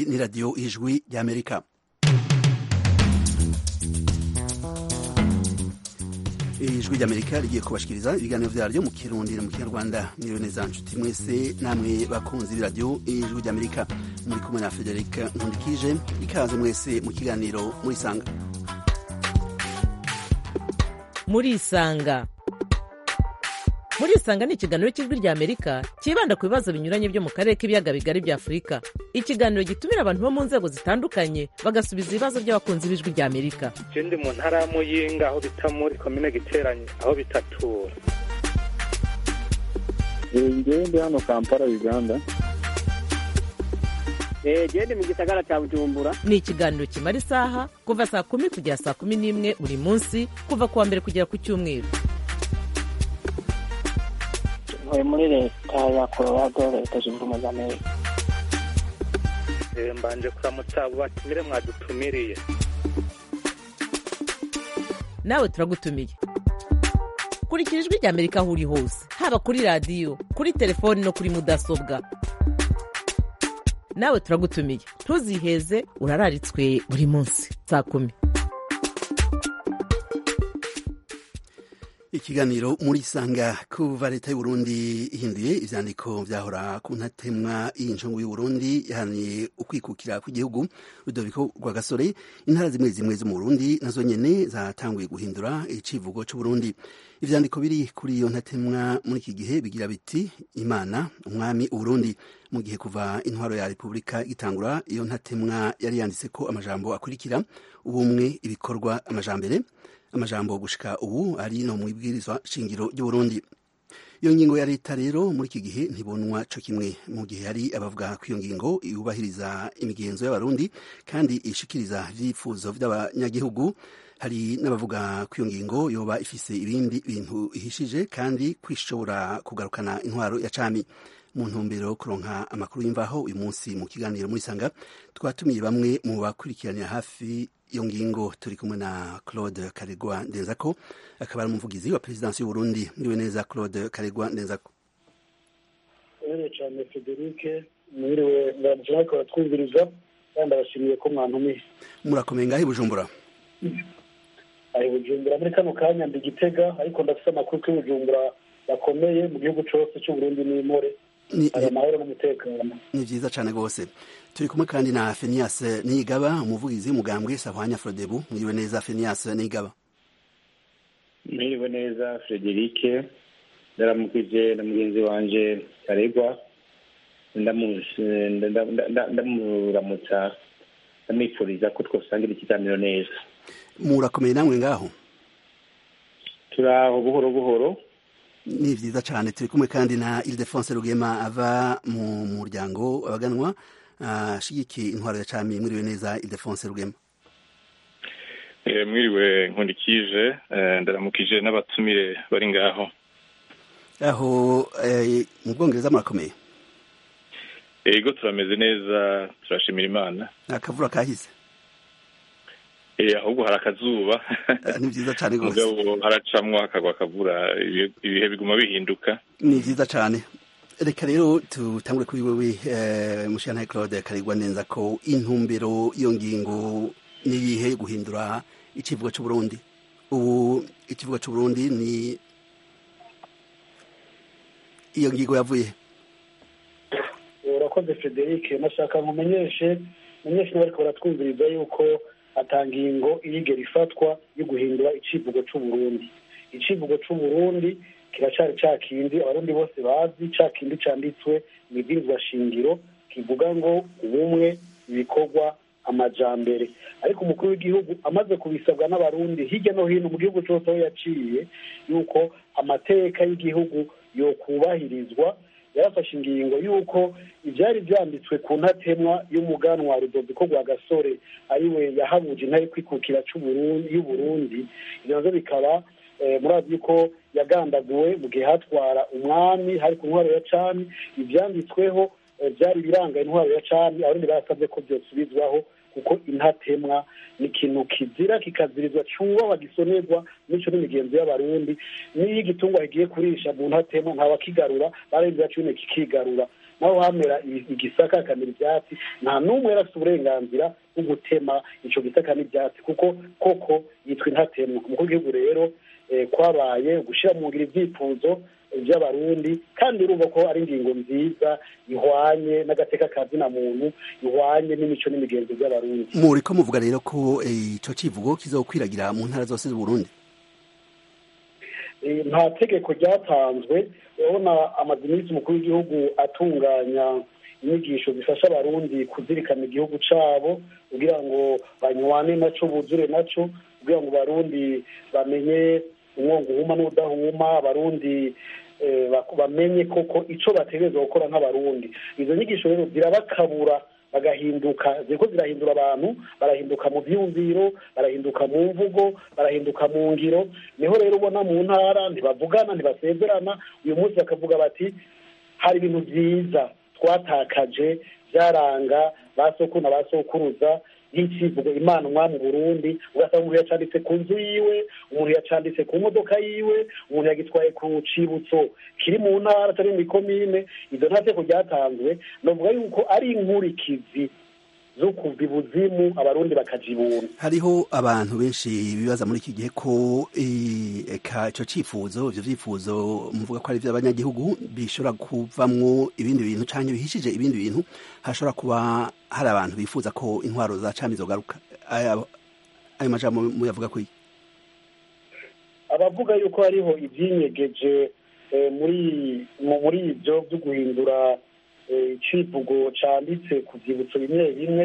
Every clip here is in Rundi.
ni radiyo ijwi ry'amerika ijwi ry'amerika rigiye kubashikiriza ibiganiro vyaryo mu kirundi no mu kinyarwanda mwiriwe neza nshuti mwese namwe bakunzi b'iradiyo ijwi ry'amerika muri kumwe na frederic nkundikije ikaze mwese mu kiganiro murisanga murisanga murisanga ni ikiganiro cy'ijwi rya amerika cyibanda ku bibazo binyuranye byo mu karere k'ibiyaga bigari bya afurika ikiganiro gitumira abantu bo mu nzego zitandukanye bagasubiza ibibazo by'abakunzi b'ijwi rya amerika je ndi mu ntara ya muyinga aho bita muri komine giteranye aho bitatura ngewe ndi hano kampala uganda gende mu gisagara cya bujumbura ni ikiganiro kimara isaha kuva saa kumi kugera saa kumi n'imwe buri munsi kuva ku wa mbere kugera ku cyumweru ntuye muri leta ya colorado leta zunze ubumwe za amerika Eh, mbanje kuramutsa abo batumire mwadutumiriye nawe turagutumiye kurikira ijwi rya amerika aho uri hose haba kuri radiyo kuri telefoni no kuri mudasobwa nawe turagutumiye ntuziheze urararitswe buri munsi saa kumi ikiganiro murisanga kuva leta y'uburundi ihinduye ivyandiko vyahora ku ntatemwa y'inshungu y'uburundi yahaniye ukwikukira kw'igihugu rudoviko rwa gasore intara zimwe zimwe zo mu burundi nazo nyene zatanguye guhindura icivugo c'uburundi ivyandiko biri kuri iyo ntatemwa muri iki gihe bigira biti imana umwami uburundi mu gihe kuva intwaro ya repubulika igitangura iyo ntatemwa yari yanditseko amajambo akurikira ubumwe ibikorwa amajambere amajambo gushika ubu ari no mwibwirizwa shingiro ry'uburundi iyo ngingo ya leta rero muri iki gihe ntibonwa co kimwe mu gihe hari abavuga ko iyo ngingo yubahiriza imigenzo y'abarundi kandi ishikiriza ivyifuzo vy'abanyagihugu hari n'abavuga ko iyo ngingo yoba ifise ibindi bintu ihishije kandi kwishobora kugarukana intwaro ya cami mu ntumbero yo kuronka amakuru y'imvaho uyu munsi mu kiganiro muri sanga twatumiye bamwe mu bakurikiranira hafi iyo ngingo turi kumwe na claude karegwa ndenzako akaba ari umuvugizi wa perezidansi y'uburundi muriwe neza claude karegwa ndenzako mwiriwe cyane federike mwiriwe ndamutse natwe baratwumviriza kandi abashimiye ko mwantumiye murakomeye ngaho i bujumbura ari bujumbura muri kano kanya ndi gitega ariko ndafite amakuru ko bujumbura bakomeye mu gihugu cyose cy'uburundi n'imore Ni- hari amahoro n'umutekano ni vyiza cane rwose turi kumwe kandi na fenias niyigaba umuvugizi w'umugambwe sahwanya frodebu mwiriwe neza fenias niyigaba mwiriwe neza frederike ndaramukije na mugenzi wanje karegwa ndamu- nda- nda- nda- ndamuramutsa ndamwifuriza ko twosangira ikiganiro neza murakomeye namwe ngaho turaho buhoro buhoro ni vyiza cane turi kumwe kandi na ildefonse rugema ava mu muryango abaganwa ashigikiye intwaro ya cami mwiriwe neza ildefonse rugema Eh, mwiriwe nkundikije eh, ndaramukije n'abatumire bari ngaho aho eh, mu bwongereza murakomeye ego turameze neza turashimira imana akavura kahise Eh, ahubwo hari akazuba Eh, ni vyiza cane rwose mugabo haracamwo hakagwa akavura ibihe- ibihe biguma bihinduka ni vyiza cane reka rero tutangure kuri wewe eh, mushana claude karegwa neza ko intumbero iyo ngingo niyihe guhindura icivugo c'uburundi ubu ikivugo c'uburundi ni iyo ngingo yavuye urakoze federike nashaka nkumenyeshe menyeshe n'abariko baratwumviriza yuko atangingo irigera ifatwa yo guhindura icivugo c'uburundi icivugo c'uburundi kiracari ca kindi abarundi bose bazi ca kindi canditswe mw'ibwirizwa shingiro kivuga ngo ubumwe ibikorwa amajambere ariko umukuru w'igihugu amaze kubisabwa n'abarundi hirya no hino mu gihugu cose aho yaciye yuko amateka y'igihugu yokubahirizwa yarafashe ingingo y'uko ibyari byanditswe ku ntatemwa y'umuganwa rudoviko rwa gasore ariwe yahabuje intare kwikukira c'Uburundi- y'uburundi ibyo navyo bikaba eh, murazi yuko yagandaguwe mu gihe hatwara umwami hari ku ntwaro ya cami ivyanditsweho eh, byari biranga intwaro ya cami abarundi barasabye ko vyosubizwaho kuko intatemwa ni ikintu kizira kikazirizwa cubahwa gisonerwa mico n'imigenzo y'abarundi n'iyo igitungwa kigiye kurisha mu ntatemwa ntawakigarura baremvira cune kikigarura naho hamera igisaka hakamera ibyatsi nta n'umwe yari afite uburenganzira bwo gutema icyo gisaka n'ibyatsi kuko koko yitwa intatemwa umukuru w'igihugu rero kwabaye gushyira mu ngiro ibyifuzo by'abarundi kandi urumva ko ari ingingo nziza ihwanye n'agateka ka zina muntu ihwanye n'imico n'imigenzo by'abarundi muri ko muvuga rero ko icyo kivugo kizokwiragira mu ntara zose z'uburundi nta tegeko ryatanzwe urabona amaze iminsi umukuru w'igihugu atunganya inyigisho zifasha abarundi kuzirikana igihugu cyabo kugira ngo banywane nacyo buzure nacyo kugira ngo abarundi bamenye umwongo uhuma n'udahuma abarundi bamenye koko icyo bategereza gukora nk'abarundi izo nyigisho rero zirabakabura bagahinduka ziriko zirahindura abantu barahinduka mu byiyumviro barahinduka mu mvugo barahinduka mu ngiro niho rero ubona mu ntara ntibavugana ntibasezerana uyu munsi bakavuga bati hari ibintu byiza twatakaje byaranga ba sokuru na ba sokuruza nk'ikivugo imana umwami burundi ugasanga umuntu yacanditse ku nzu yiwe umuntu yacanditse ku modoka yiwe umuntu yagitwaye ku cibutso kiri mu ntara atari mu ikomine izo nta teko ryatanzwe navuga yuko ari inkurikizi zo kuva ibuzimu abarundi bakajibuna hariho abantu benshi bibaza muri iki gihe ko eka ico cifuzo ivyo vyifuzo muvuga ko ari vy'abanyagihugu bishobora kuvamwo ibindi bintu canke bihishije ibindi bintu hashobora kuba hari abantu bifuza ko intwaro za cami zogaruka ayo majambo muyavuga ko iki abavuga yuko hariho ivyinyegeje muri muri ivyo vyo guhindura icivugo canditse ku vyibutso bimwe bimwe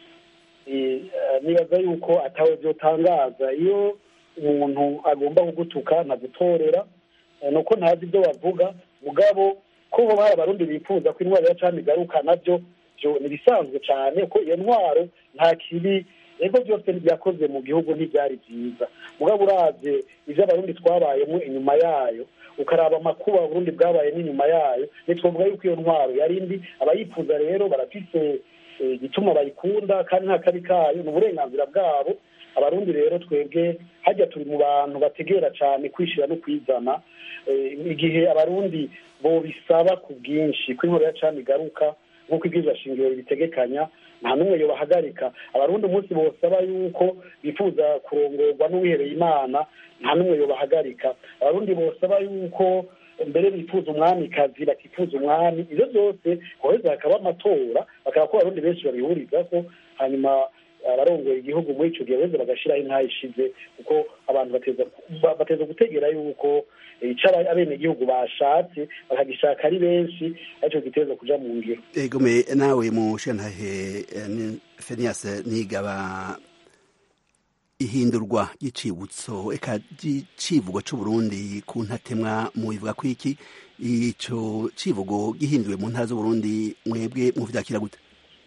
nibaza yuko atawe vyotangaza iyo umuntu agomba kugutuka ntagutorera nuko ntazi ibyo bavuga mugabo ko hoba hari abarundi bifuza ko intwaro ya cami igaruka navyo vyo nibisanzwe cane ko iyo ntwaro nta kibi ego byose byakoze mu gihugu ntibyari byiza mugabo uravye ivyo abarundi twabayemo inyuma yayo ukaraba amakuba uburundi bwabaye n'inyuma yayo ntitwavuga yuko iyo ntwaro yari mbi abayifuza rero barafise igituma bayikunda kandi nta kabi kayo ni uburenganzira bwabo abarundi rero twebwe hajya turi mu bantu bategera cyane kwishira no kwizana igihe abarundi bobisaba ku bwinshi ko inkoro ya cami igaruka nk'uko ibwirizwa shingiro bitegekanya nta n'umwe yobahagarika abarundi umunsi bosaba yuko bifuza kurongorwa n'uwihereye imana nta n'umwe yobahagarika abarundi bosaba yuko mbere bifuza umwamikazi batifuza umwami ibyo byose hoheza hakaba amatora bakaba ko abarundi benshi babihurizako hanyuma abarongoye igihugu muri ico gihe beze bagashiraho intayi ishize kuko abantu bateza gutegera yuko ico abenegihugu bashatse bakagishaka ari benshi arico giteza kuja mu ngiro egome nawe mu shantahe fenias nigaba ihindurwa ry'icibutso eka ry'icivugo c'uburundi ku ntatemwa mubivuga ko iki ico civugo gihinduwe mu ntara z'uburundi mwebwe muvyakira gute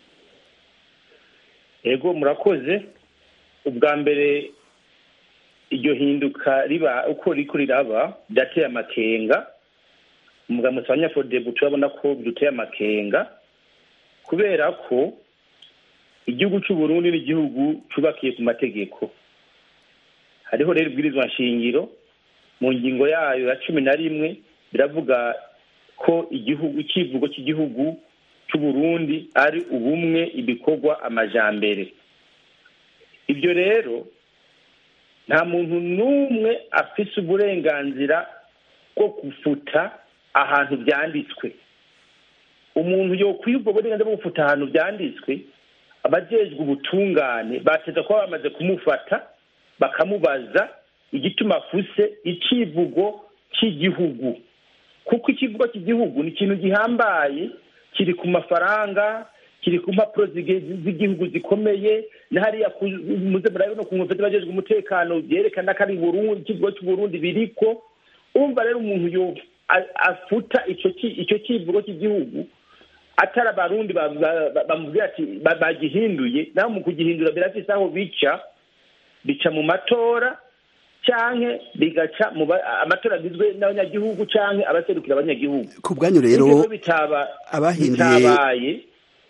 ego murakoze ubwa mbere iryo hinduka riba uko riko riraba ryateye amakenga umugamutsi wa nyafodebu turabona ko biduteye amakenga kubera ko igihugu c'uburundi ni igihugu cubakiye ku mategeko hariho rero ibwirizwa nshingiro mu ngingo yayo ya cumi na rimwe biravuga ko igihugu icivugo cy'igihugu c'uburundi ari ubumwe ibikorwa amajambere ibyo rero nta muntu n'umwe afise uburenganzira bwo gufuta ahantu byanditswe umuntu yokwiye ubwo burenganzira bwo gufuta ahantu byanditswe abajejwe ubutungane bateza kuba bamaze kumufata bakamubaza igituma afuse icivugo cy'igihugu kuko ikivugo cy'igihugu ni ikintu gihambaye kiri ku mafaranga kiri ku mpapuro z'igihugu zikomeye na hariya muze murabe no ku nkombe z'abajejwe umutekano byerekana ko ari Burundi ikivugo cy'uburundi biriko umva rero umuntu yo afuta icyo kivugo cy'igihugu atari abarundi bamubwira ati bagihinduye naho mu kugihindura birafise aho bica bica mu matora canke bigaca mu amatora agizwe n'abanyagihugu canke abaserukira abanyagihugu ku bwanyu rero abahinduye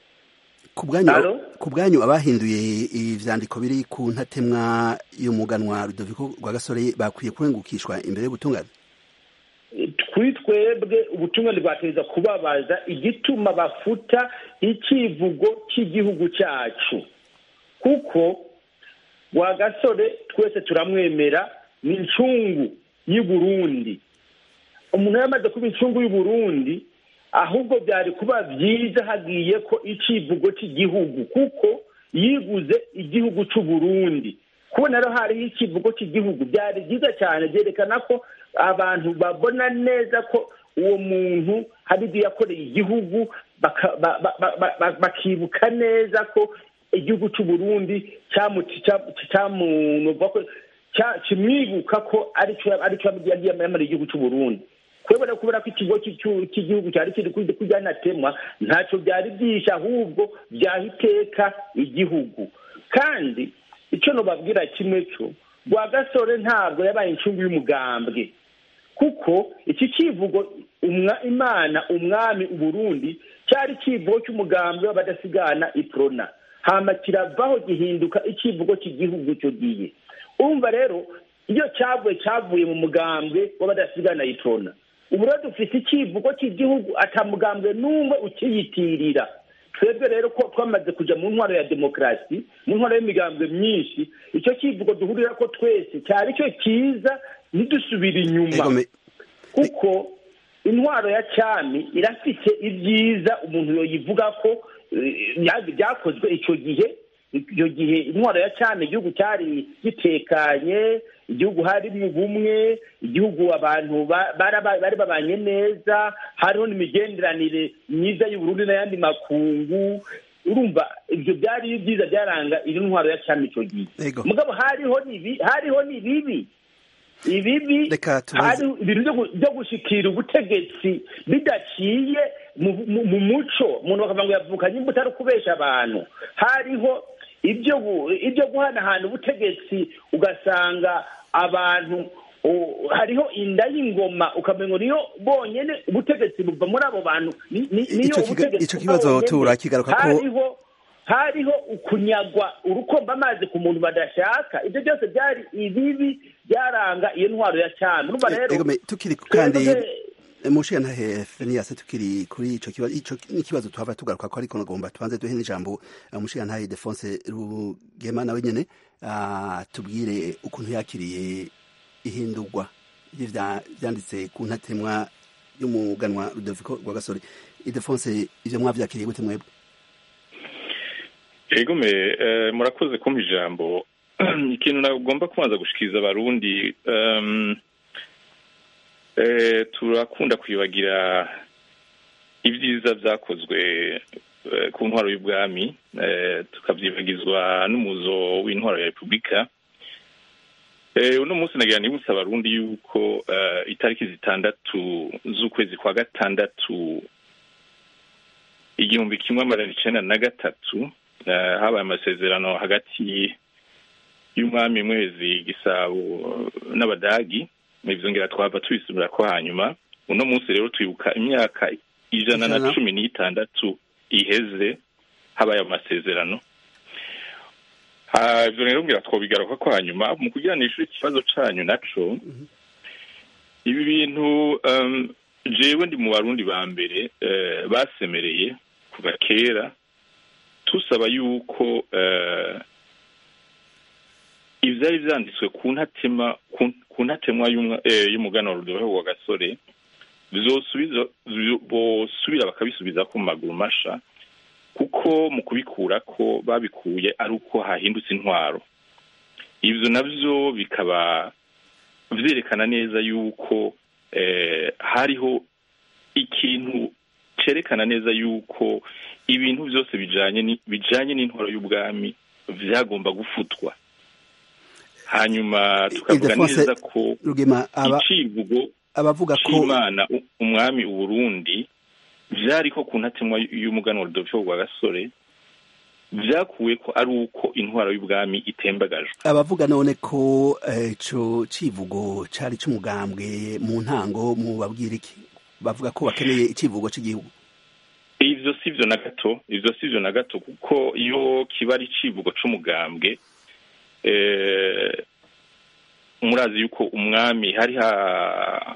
ku bwanyu abahinduye ivyandiko biri ku ntatemwa y'umuganwa Rudoviko rwa gasore bakwiye kurengukishwa imbere yo gutungana ku kuri twebwe ubutumwa ntibwateza kubabaza igituma bafuta icyivugo cy'igihugu cyacu kuko wa gasore twese turamwemera ni incungu y'i Burundi umuntu yamaze kuba incungu y'u Burundi ahubwo byari kuba byiza hagiye ko icivugo cy'igihugu kuko yiguze igihugu cy'u Burundi kubona rero hariho ikivugo cy'igihugu byari byiza cyane byerekana ko abantu babona neza ko uwo muntu hari ibyo yakoreye igihugu baka- ba- ba- ba- ba- ba- bakibuka neza ko igihugu cy'u Burundi cyamunuva ko cya- kimwibuka ko aricyo aricyo yagiye yamara igihugu cy'u Burundi kubera kubera ko ikigo cy'icyu- cy'igihugu cyari kiri kujya kujyanatemwa ntacyo byari byishe ahubwo byaha iteka igihugu kandi icyo nubabwira kimwe cyo rwagasore ntabwo yabaye incungu y'umugambwe kuko iki kivugo umwa- imana umwami uburundi cyari ikivugo cy'umugambwe w'abadasigana iprona hama kiravaho gihinduka ikivugo cy'igihugu cyo giye urumva rero iyo cyavuye cyavuye mu mugambwe w'abadasigana iprona ubu rero dufite ikivugo cy'igihugu atamugambwe n'umwe ukiyitirira twebwe rero ko twamaze kujya mu ntwaro ya demokarasi mu ntwaro y'imigambwe myinshi icyo kivugo duhurira ko twese cyari cyo cyiza ntidusubire inyuma Ego, me- kuko intwaro ya cyami irafite ibyiza umuntu yoyivuga ko eh, bya- byakozwe icyo gihe icyo gihe intwaro ya cyami igihugu cyari gitekanye igihugu harimo ubumwe igihugu abantu ba- baraba- bari babanye neza hariho n'imigenderanire myiza y'uburundi n'ayandi makungu urumva ibyo byari byiza byaranga iri ntwaro ya cyami icyo gihe Ego. mugabo hariho n'ibi hariho n'ibibi ibibi Reka tubaze- hari ibintu byo gu- byo gushikira ubutegetsi bidaciye mu- mu mu muco umuntu bakavuga ngo yavukanye imbuto ari ukubesha abantu hariho ibyo gu- ibyo guhanahana ubutegetsi ugasanga abantu o- hariho inda y'ingoma ukamenya ngo niyo bonyene ubutegetsi buva muri abo bantu ni- ni- niyo Ico kiga- ubutegetsi ico buva kibazo bonyene. turakigaruka ko- hariho hariho ukunyagwa urukomba amazi ku muntu badashaka ibyo byose byari ibibi byaranga iyo ntwaro ya cyami urumva rero Ego, me- tukiri kandi twebwe- mushiya ntahe Fenias tukiri kuri ico kibazo ico n'ikibazo tuhava tugaruka ko ariko nagomba tubanze duhe n'ijambo uh, mushiya ntahe Defonse Rugema nawe nyene uh, tubwire ukuntu yakiriye ihindurwa y'ivya- vyanditse ku ntatemwa y'umuganwa Rudoviko Rwagasore Idefonse ivyo mwavyakiriye gute mwebwe ego me eh, murakoze kumpa ijambo ikintu nagomba kubanza gushikiriza abarundi um, eh, turakunda kwibagira ibyiza byakozwe eh, ku ntwaro y'ubwami eh, tukabyibagizwa n'umuzo w'intwaro ya repubulika Eh, uno munsi nagira nibutsa abarundi yuko eh, itariki zitandatu z'ukwezi kwa gatandatu igihumbi kimwe amajana icenda na gatatu eh, habaye amasezerano hagati y'umwami mwezi gisabo n'abadagi ivyo ngira twava tubisubira ko hanyuma uno munsi rero twibuka imyaka ijana na Ijana. cumi n'itandatu iheze habaye amasezerano Ah, ivyo rero ngira twobigaruka ko hanyuma mu kugiranishura ikibazo canyu naco ibi bintu um, jewe ndi mu barundi ba mbere eh, basemereye kuva kera tusaba yuko eh, ivyari vyanditswe ku ntatema ku- ku ntatemwa y'umwa- eh, y'umuganwa Rudolphe wa gasore bizosubiza byo- bosubira bakabisubiza ku maguru masha kuko mu kubikura ko babikuye ari uko hahindutse intwaro ivyo navyo bikaba vyerekana neza yuko eh, hariho ikintu cerekana neza yuko ibintu byose bijanye ni- bijanye n'intwaro y'ubwami vyagomba gufutwa hanyuma tukavuga Ildefonse neza ko Rugema aba icivugo abavuga ko c'imana u- umwami uburundi vyariko ku ntatemwa y'umuganwa rudolfo rwa gasore vyakuwe ko ari uko intwaro y'ubwami itembagajwe abavuga none ko eh, ico civugo cari c'umugambwe mu ntango mu babwira iki bavuga ko bakeneye icivugo c'igihugu ivyo sivyo na gato ivyo sivyo na gato kuko iyo kiba ari icivugo c'umugambwe eh, murazi yuko umwami hari ha,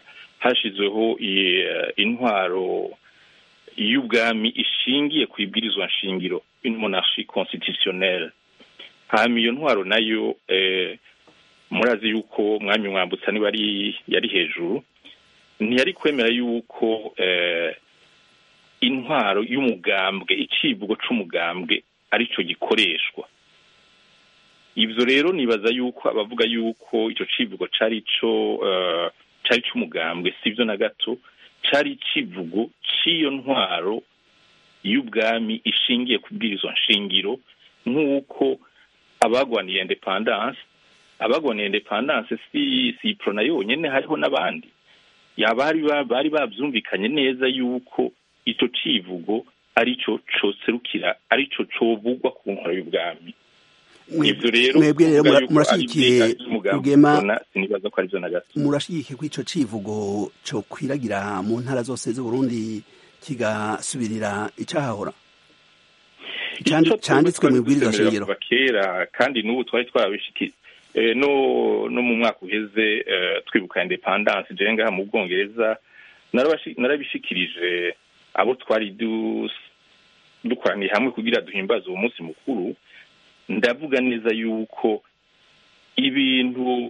hashyizweho intwaro y'ubwami ishingiye ku ibwirizwa nshingiro une monarchie constitutionnelle hanyuma iyo ntwaro nayo murazi yuko mwami mwambutsa niba yari hejuru ntiyari kwemera yuko intwaro y'umugambwe icivugo c'umugambwe aricyo gikoreshwa ibyo rero nibaza yuko abavuga yuko icyo civugo cari ico cari c'umugambwe sivyo na gato cari icivugo c'iyo ntwaro y'ubwami ishingiye ku bwirizwa nshingiro nk'uko abagwaniye independance abagwaniye independance si si prona yonyene hariho n'abandi yabari bari bavyumvikanye neza yuko ico civugo arico coserukira arico covugwa ku nkoro y'ubwami ivyo rero mwebwe rero murashigikiye rugema sinibaza ko arivyo na gato murashigikiye ko ico civugo co kwiragira mu ntara zose z'uburundi kigasubirira icahahora canditswe mu ibwirizwa shingiro kera kandi n'ubu twari twarabishikiye no no mu mwaka uheze twibuka independance je ngaha mu bwongereza narabishikirije abo twari dukoraniye hamwe kugira duhimbaze uwo munsi mukuru ndavuga neza yuko ibintu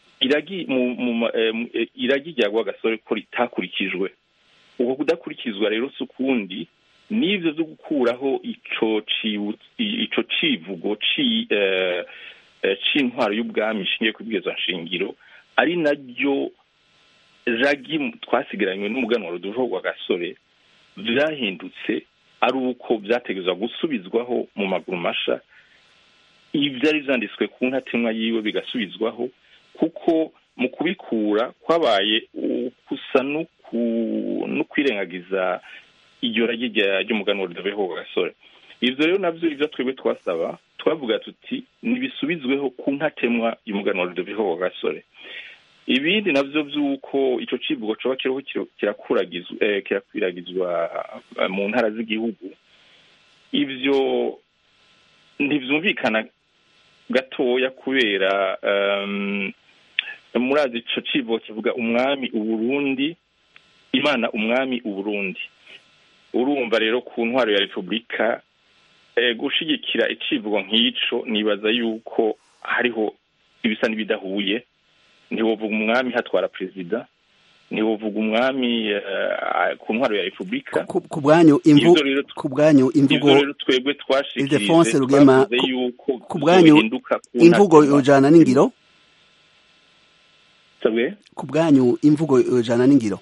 iragi rya rwagasore ko ritakurikijwe uko kudakurikizwa rero si ukundi n'ibyo byo gukuraho ico civugo c'intwaro y'ubwami ishingiye ku bwirizwa nshingiro ari naryo ragi twasigaranywe n'umuganwa ruduho rwa gasore vyahindutse ari uko vyategerezwa gusubizwaho mu maguru masha ivyari vyanditswe ku ntatemwa yiwe bigasubizwaho kuko mu kubikura kwabaye gusa no kwirengagiza iryo ragi ry'umuganwa ruduho rwa gasore ivyo rero navyo ivyo twebwe twasaba twavuga tuti nibisubizweho ku ntatemwa y'umuganwa rudoviho wa gasore ibindi navyo vy'uko ico civugo coba kiriho kirakwiragizwa mu ntara z'igihugu ivyo ntivyumvikana gatoya kubera murazi ico civugo kivuga umwami uburundi imana umwami uburundi urumva rero ku ntwaro ya repubulika gushigikira icivugo nk'ico nibaza yuko hariho ibisa n'ibidahuye ntiwovuga umwami hatwara perezida ntiwovuga umwami ku ntwaro ya repubulika ku bwanyu ku bwanyu imvugo rero twebwe Ildefonse Rugema ku bwanyu imvugo yojana n'ingiro ku bwanyu imvugo yojana n'ingiro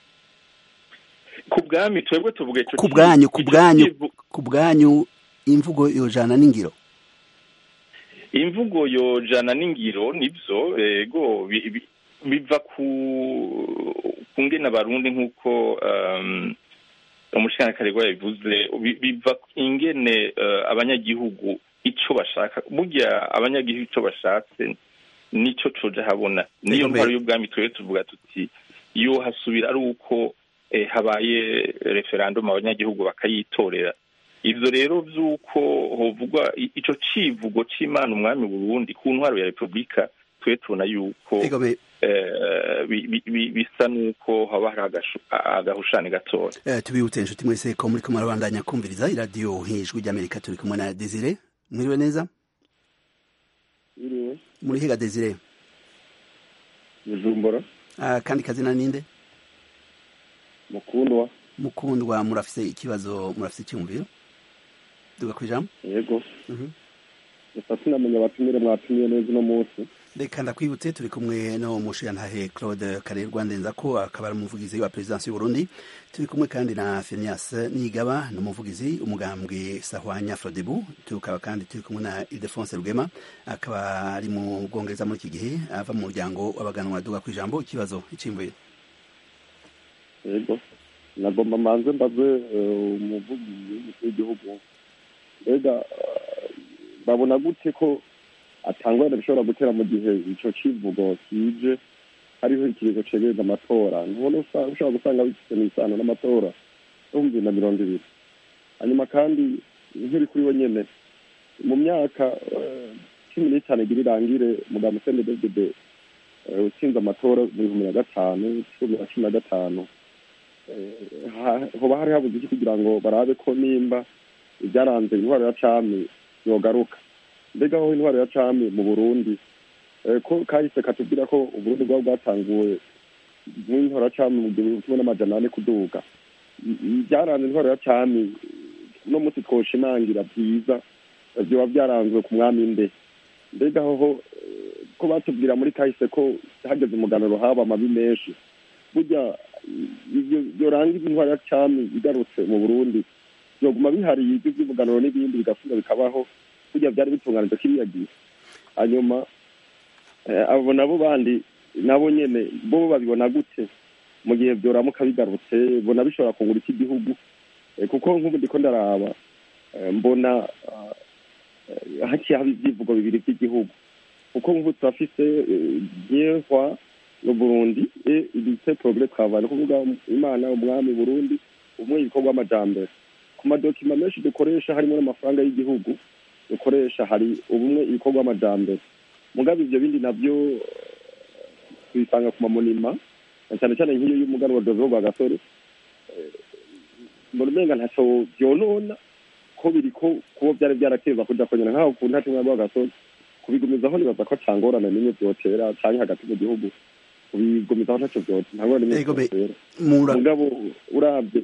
ku bwami twebwe tuvuga ico ku bwanyu ku bwanyu ku bwanyu imvugo yojana n'ingiro imvugo yojana n'ingiro nivyo ego biva ku ngene abarundi nk'uko umushikiranganji yabivuze biva ingene abanyagihugu ico bashaka burya abanyagihugu ico bashatse nico coja habona niyo ntwaro y'ubwami twebwe tuvuga tuti iyo hasubira ari uko habaye referendum abanyagihugu bakayitorera ivyo rero vy'uko hovugwa ico civugo c'imana umwami burundi ku ntwaro ya repubulika twe tubona yuko bisa n'uko haba hari agahushani gatoya tubibutse inshuti mwese ko muri kumwe arabandanya kumviriza iradiyo hejuru ry'amerika turi kumwe na desire mwiriwe neza muri higa desire bujumbura kandi kazina ninde mukundwa mukundwa murafise ikibazo murafise icyumviro duga ku ijambo yego gusa sinamenya abatumire mwatumiye neza uno munsi reka ndakwibutse turi kumwe no mushiyantahe claude karerwa ndenza ko akaba ari umuvugizi wa perezidansi y'uburundi turi kumwe kandi na fenias nigaba ni umuvugizi umugambwe sahwanya frodebu tukaba kandi turi kumwe na ildefonse rugema akaba ari mu bwongereza muri iki gihe ava mu muryango w'abaganwa duga ku ijambo ikibazo icimvuye yego nagomba manze mbaze umuvugizi w'umukuru w'igihugu mbega babona gute ko atangwa bishobora gutera mu gihe ico civugo kije hariho ikirizo cegereza amatora ntubona ushobora gusanga bifite n'isano n'amatora yo mu bibiri na mirongo ibiri hanyuma kandi nk'iri kuri we nyene mu myaka cumi n'itanu igira irangire mugabo musende dvd eh, utsinze amatora mu bihumbi na gatanu cumi na cumi na gatanu eh, ha- hoba hari habuze iki kugira ngo barabe ko nimba ibyaranze intwaro ya cami yogaruka mbega aho intwaro ya cami mu burundi eh, ko kahise katubwira ko uburundi bwaba bwatanguwe n'intwaro ya cami mu gihumbi kimwe n'amajana ane kuduga I- i- byaranze intwaro ya cami uno munsi twoshimangira byiza eh, vyoba byaranzwe ku mwami nde mbega hoho eh, ko batubwira muri kahise ko hageze umuganuro haba amabi menshi burya ivyo byorangiza intwaro ya cami igarutse mu burundi byoguma bihari ibyo by'umuganuro n'ibindi bigasubira bikabaho burya byari bitunganije kiriya gihe hanyuma eh, abo nabo bandi nabo nyene bo babibona gute mu gihe byoramuka bigarutse bona bishobora kungura iki gihugu Eh, kuko nk'ubu ndiko ndaraba eh, mbona ah, eh, haciye haba ivyivugo bibiri vy'igihugu kuko nk'ubu turafise nyehwa no burundi e ilite progrès travail ni kuvuga imana umwami burundi umwe ibikorwa amajambere ku madokima menshi dukoresha harimo n'amafaranga y'igihugu dukoresha hari ubumwe ibikorwa amajambere mugabe ivyo bindi navyo eh, tubisanga ku mamonima na cyane cyane nk'iyo y'umuganwa dozo rwa gasore mbona umenga ntaco vyonona ko biri ko kuba vyari vyarateza kuja konyana nk'aho ku ntati mwami w'agasozi kubigumizaho nibaza ko cangorana nimwe vyotera canke hagati mu gihugu kubigumizaho ntaco vyotera nta ngorane nimwe Ego be- vyotera mura mugabo uravye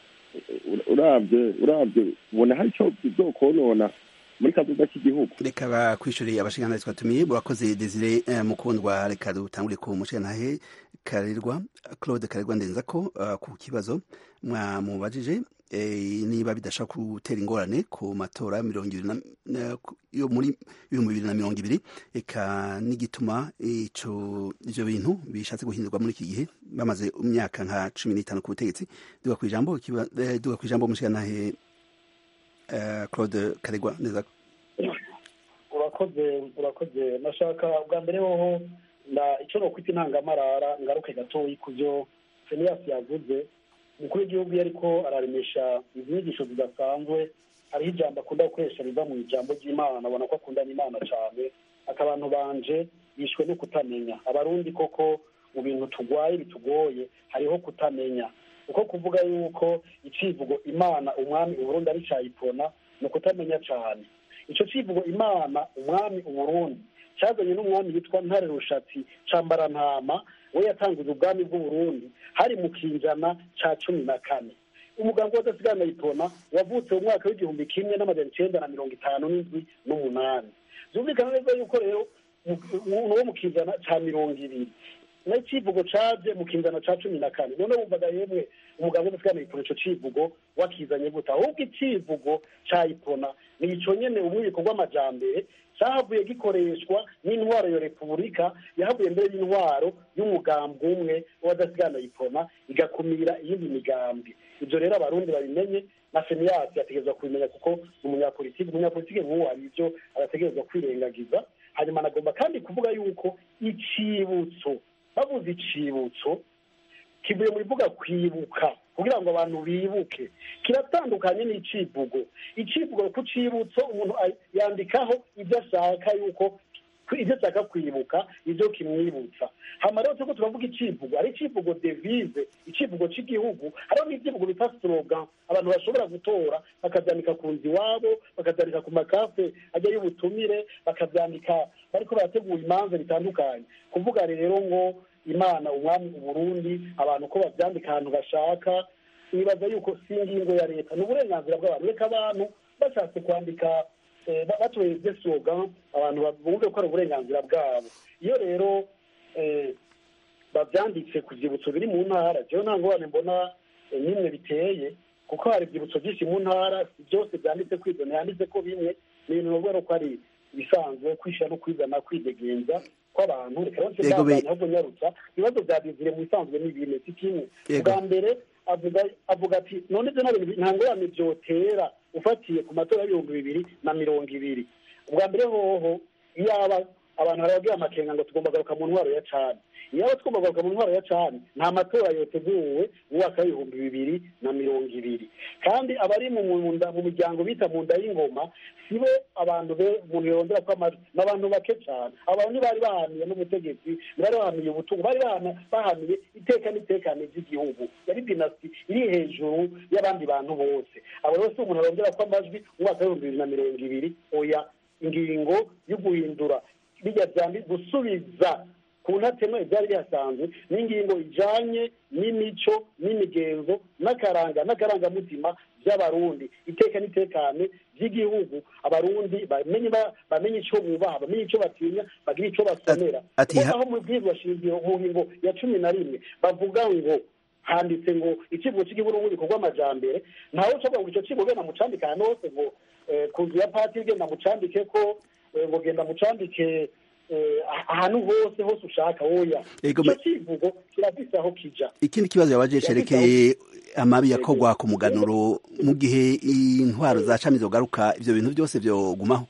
uravye uravye ubona hari ico bizokonona muri kazoza k'igihugu reka bakwishuriye abashingantahe twatumiye murakoze desire eh, mukundwa reka dutangure ku mushingantahe karerwa claude karerwa ndenza ko uh, ku kibazo mwamubajije eh, niba bidashobora gutera ingorane ku matora mirongo ibiri na- na- ku- yo muri ibihumbi bibiri na mirongo ibiri eka n'igituma ico ivyo bintu bishatse guhindurwa muri iki gihe bamaze imyaka nka cumi n'itanu ku butegetsi duga kw'ijambo ikiba- eh, duga kw'ijambo umushingantahe eh, claude karerwa ndenza ko urakoze urakoze nashaka bwa mbere hoho na icyo nokwita intangamarara ngaruke gatoyi ku byo feniyasi yavuze umukuru w'igihugu iyo ariko araremesha izi nyigisho zidasanzwe hariho ijambo akunda gukoresha riva mu ijambo ry'imana abona ko akundana imana cyane ati abantu banje bishwe no kutamenya abarundi koko mu bintu turwaye bitugoye hariho kutamenya uko kuvuga yuko icivugo imana umwami uburundi ari cayipona ni ukutamenya cyane ico civugo imana umwami uburundi cyazanye n'umwami yitwa ntare rushatsi cambarantama we yatanguje ubwami bw'uburundi hari mu kinjana ca cumi na kane umugambi w'adasigana yitona wavutse mu mwaka w'igihumbi kimwe n'amajana icenda na mirongo itanu n'indwi n'umunani vyumvikana neza yuko rero umuntu wo mu kinjana ca mirongo ibiri nayo icivugo caje mu kinjana ca cumi na kane none wumvaga yemwe umugambi w'adasigana yitona ico civugo wakizanye gute ahubwo icivugo ca ipona ni ico nyene umwibiko rw'amajambere cahavuye gikoreshwa n'intwaro ya repubulika yahavuye mbere y'intwaro y'umugambi umwe w'adasigana ipona igakumira iyindi migambi ivyo rero abarundi babimenye na feniyasi yategerezwa kubimenya kuko ni umunyapolitiki umunyapolitiki nk'uwo hari ivyo arategerezwa kwirengagiza hanyuma anagomba kandi kuvuga yuko icibutso bavuze icibutso kivuye mu bivuga kwibuka kugira ngo abantu bibuke kiratandukanye n'icivugo icivugo ku cibutso umuntu yandikaho ibyo ashaka yuko ibyo ashaka kwibuka ibyo kimwibutsa hama rero turiko turavuga icivugo hari icivugo devise icivugo c'igihugu hariho n'ivyivugo bita slogan abantu bashobora gutora bakavyandika ku nzu iwabo bakavyandika ku makafe ajya y'ubutumire bakavyandika bariko barategura imanza bitandukanye kuvuga rero ngo imana umwami uburundi abantu ko bavyandika ahantu bashaka nibaza yuko si ingingo ya leta ni uburenganzira bw'abantu reka abantu bashatse kwandika batoheze slogan abantu bumve ko ari uburenganzira bwabo iyo rero bavyanditse ku vyibutso biri mu ntara jewe nta ngorane mbona nimwe biteye kuko hari ivyibutso vyinshi mu ntara byose vyanditse kwivyo ntiyanditse ko bimwe ni ibintu novuga ko ari ibisanzwe kwishira no kwizana kwidegenza kw'abantu reka rero ndabandanya ahubwo nyarutsa ibibazo vya bizire mu bisanzwe ni bine si kimwe bwa mbere avuga avuga ati none ivyo nabintu nta ngorane vyotera ufatiye ku matora y'ibihumbi bibiri na mirongo ibiri ubwa mbere hoho yaba abantu barabagira amakenga ngo tugomba kugaruka mu ntwaro ya cani iyo aba tugomba kugaruka mu ntwaro ya cani nta matora yoteguwe mu mwaka w'ibihumbi bibiri na mirongo ibiri kandi abari mu munda mu miryango bita mu nda y'ingoma si bo abantu be umuntu yongera ko amajwi ni abantu bake cyane abantu ntibari bahaniye n'ubutegetsi ntibari bahaniye ubutungo bari bahana- bahaniye iteka n'itekane ry'igihugu yari dinasti iri hejuru y'abandi bantu bose abo rero si umuntu arongera ko amajwi mu mwaka w'ibihumbi bibiri na mirongo ibiri oya ingingo yo guhindura bijya byandi gusubiza ku ntatemwa ibyari bihasanzwe n'ingingo ijanye n'imico n'imigenzo n'akaranga n'akarangamutima by'abarundi iteka n'itekane by'igihugu abarundi bamenye ba- bamenye icyo bubaha bamenye icyo batinya bagira icyo basomera Ati- Kuko ha- aho mu bwirwa shingiro mu ngingo ya cumi na rimwe bavuga ngo handitse ngo ikivugo cy'igihugu n'ububiko bw'amajambere ntawe ucavuga ngo icyo kivugo genda mucandike ahantu hose ngo eh, ku nzu ya patiri genda mucandike ko eh, ngo genda mucandike eh, ahantu hose hose ushaka oya Ego, icyo me- kivugo kirafise aho kija ikindi kibazo yabaje cerekeye amabi yakorwa ku muganuro mu gihe intwaro za cami zogaruka ivyo bintu byose vyogumaho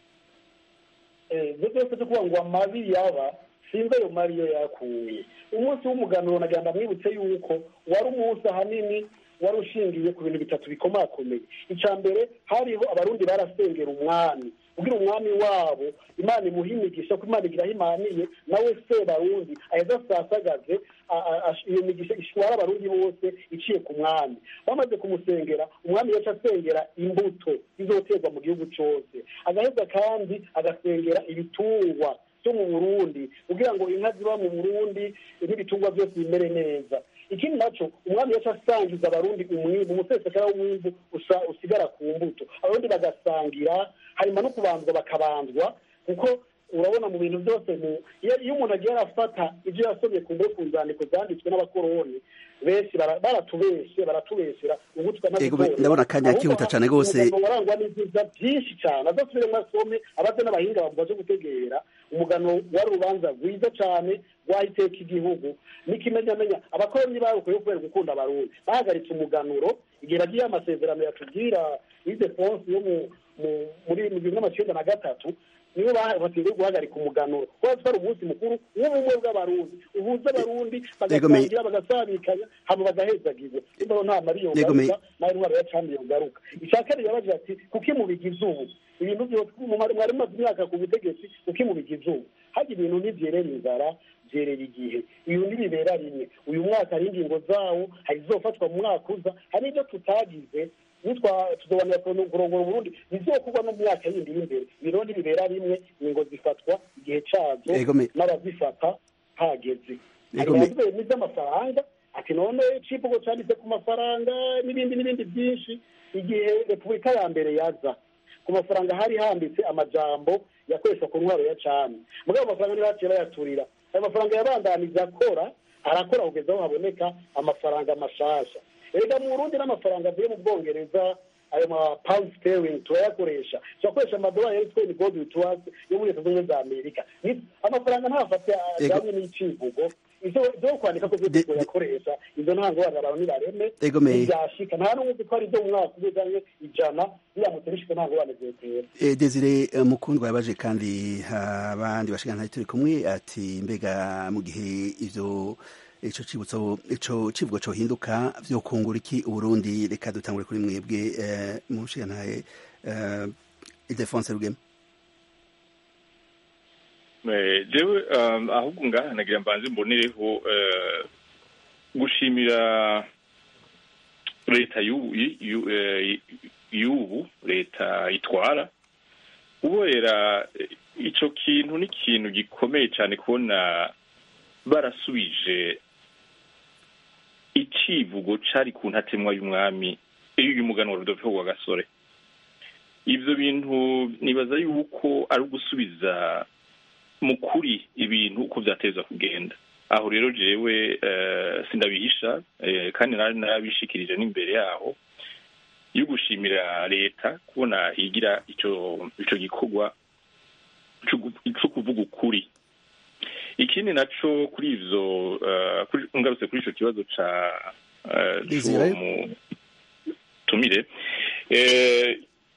Eh, ibyo byose byo kuvuga ngo amabi yaba sinzi ayo mabi yo yakuye umunsi w'umuganuro nagenda mwibutse yuko wari umunsi ahanini wari ushingiye ku bintu bitatu bikomakomeye icya mbere hariho abarundi barasengera umwami kugira umwami wabo imana imuha imigisha ko imana igira aho imaniye nawe se barundi aheza asasagaze a- a- a- iyo migisha ishwara abarundi bose iciye ku mwami bamaze kumusengera umwami yaca asengera imbuto zizoterwa mu gihugu cyose agaheza kandi agasengera ibitungwa byo mu burundi kugira ngo inka ziba mu burundi n'ibitungwa byose bimere neza ikindi naco umwami yaca asangiza abarundi umwimbu umusesekara w'umwimbu usa- usigara ku mbuto abarundi bagasangira hanyuma no kubanzwa bakabanzwa kuko urabona mu bintu byose mu- iyo iyo umuntu agiye arafata ibyo yasomye ku mbuga ku nzandiko zanditswe n'abakoroni benshi bara- baratubeshe baratubeshera ubu Ego, tukanabitora ndabona akanya kihuta cane gose. umugabo warangwa n'ibyiza byinshi cyane azasubiremo asome abaze n'abahinga bamubaze gutegera umugano wari urubanza rwiza cyane rwahiteka igihugu n'ikimenyamenya abakoroni barukuye kubera gukunda abarundi bahagaritse umuganuro igihe bagiye amasezerano yatubwira idefonse yo mu- mu- muri mu gihumbi n'amacenda na gatatu nibo batinze guhagarika umuganuro kuko ari umunsi mukuru w'ubumwe bw'abarundi uhuza abarundi Yego, me- bagasangira bagasabikanya hama bagahezagirwa nimba nta mariyo Yego, me- garuka nawe intwaro ya cami yogaruka icya kabiri yabagira ati kuki mubigize ubu ibintu byose mwari mwari mumaze imyaka ku butegetsi kuki mubigize ubu hajya ibintu ntibyerera inzara byerera igihe ibi ntibibera rimwe uyu mwaka hari ingingo zawo hari izofatwa mu mwaka uza hari ibyo tutagize nitwa tuzobanira kurongora uburundi bizokorwa no mu myaka yindi y'imbere ibiro ntibibera rimwe ingingo zifatwa igihe cazo Ego, me- n'abazifata hageze Ego, me- hari n'iby'amafaranga ati none civugo cyanditse ku mafaranga n'ibindi n'ibindi byinshi igihe repubulika ya mbere yaza ku mafaranga hari handitse amajambo yakoreshwa ku ntwaro ya cami mugabo amafaranga ntibaciye bayaturira ayo mafaranga yabandaniza akora arakora kugeza aho haboneka amafaranga mashasha erega mu burundi n'amafaranga avuye mu bwongereza ayo ma pound sterling turayakoresha turakoresha amadolari yitwa ni gold witwas yo muri leta zunze ubumwe za amerika Ni- amafaranga ntafate Ego. ajyanye n'icivugo ivyo vyo kwandika ko De- vyo de- yakoresha izo ntango bana abantu ntibareme Ego, me- ntibyashika nta n'umwe uzi ko ari ibyo mu mwaka umwe canke ijana biramutse bishitse ntango bana vyotera E, Desire eh, Mukundwa yabaje kandi abandi bashikana turi kumwe ati mbega mu gihe ivyo ico cibutso ico civugo co hinduka vyo kungura iki uburundi reka dutangure kuri mwebwe eh, mu nshinganaye eh, Ildefonse Rugema Eh, jewe um, ahubwo ngaha nagira mbanze mbonereho eh, gushimira leta y'ubu y- y'u- eh, y'ubu leta itwara uborera eh, ico kintu ni ikintu gikomeye cyane kubona barasubije icivugo cari ku ntatemwa y'umwami y'umuganwa Rudolfo wa gasore ivyo bintu nibaza yuko ari ugusubiza mu kuri ibintu uko vyateza kugenda aho rero jewe eh, sindabihisha eh, kandi nari narabishikirije n'imbere yaho yo gushimira leta kubona higira ico ico gikorwa co gu- co kuvuga ukuri ikindi naco kuri ivyo eh, kuri- ngarutse kuri ico kibazo ca eh, Desire? c'uwo mutumire eh,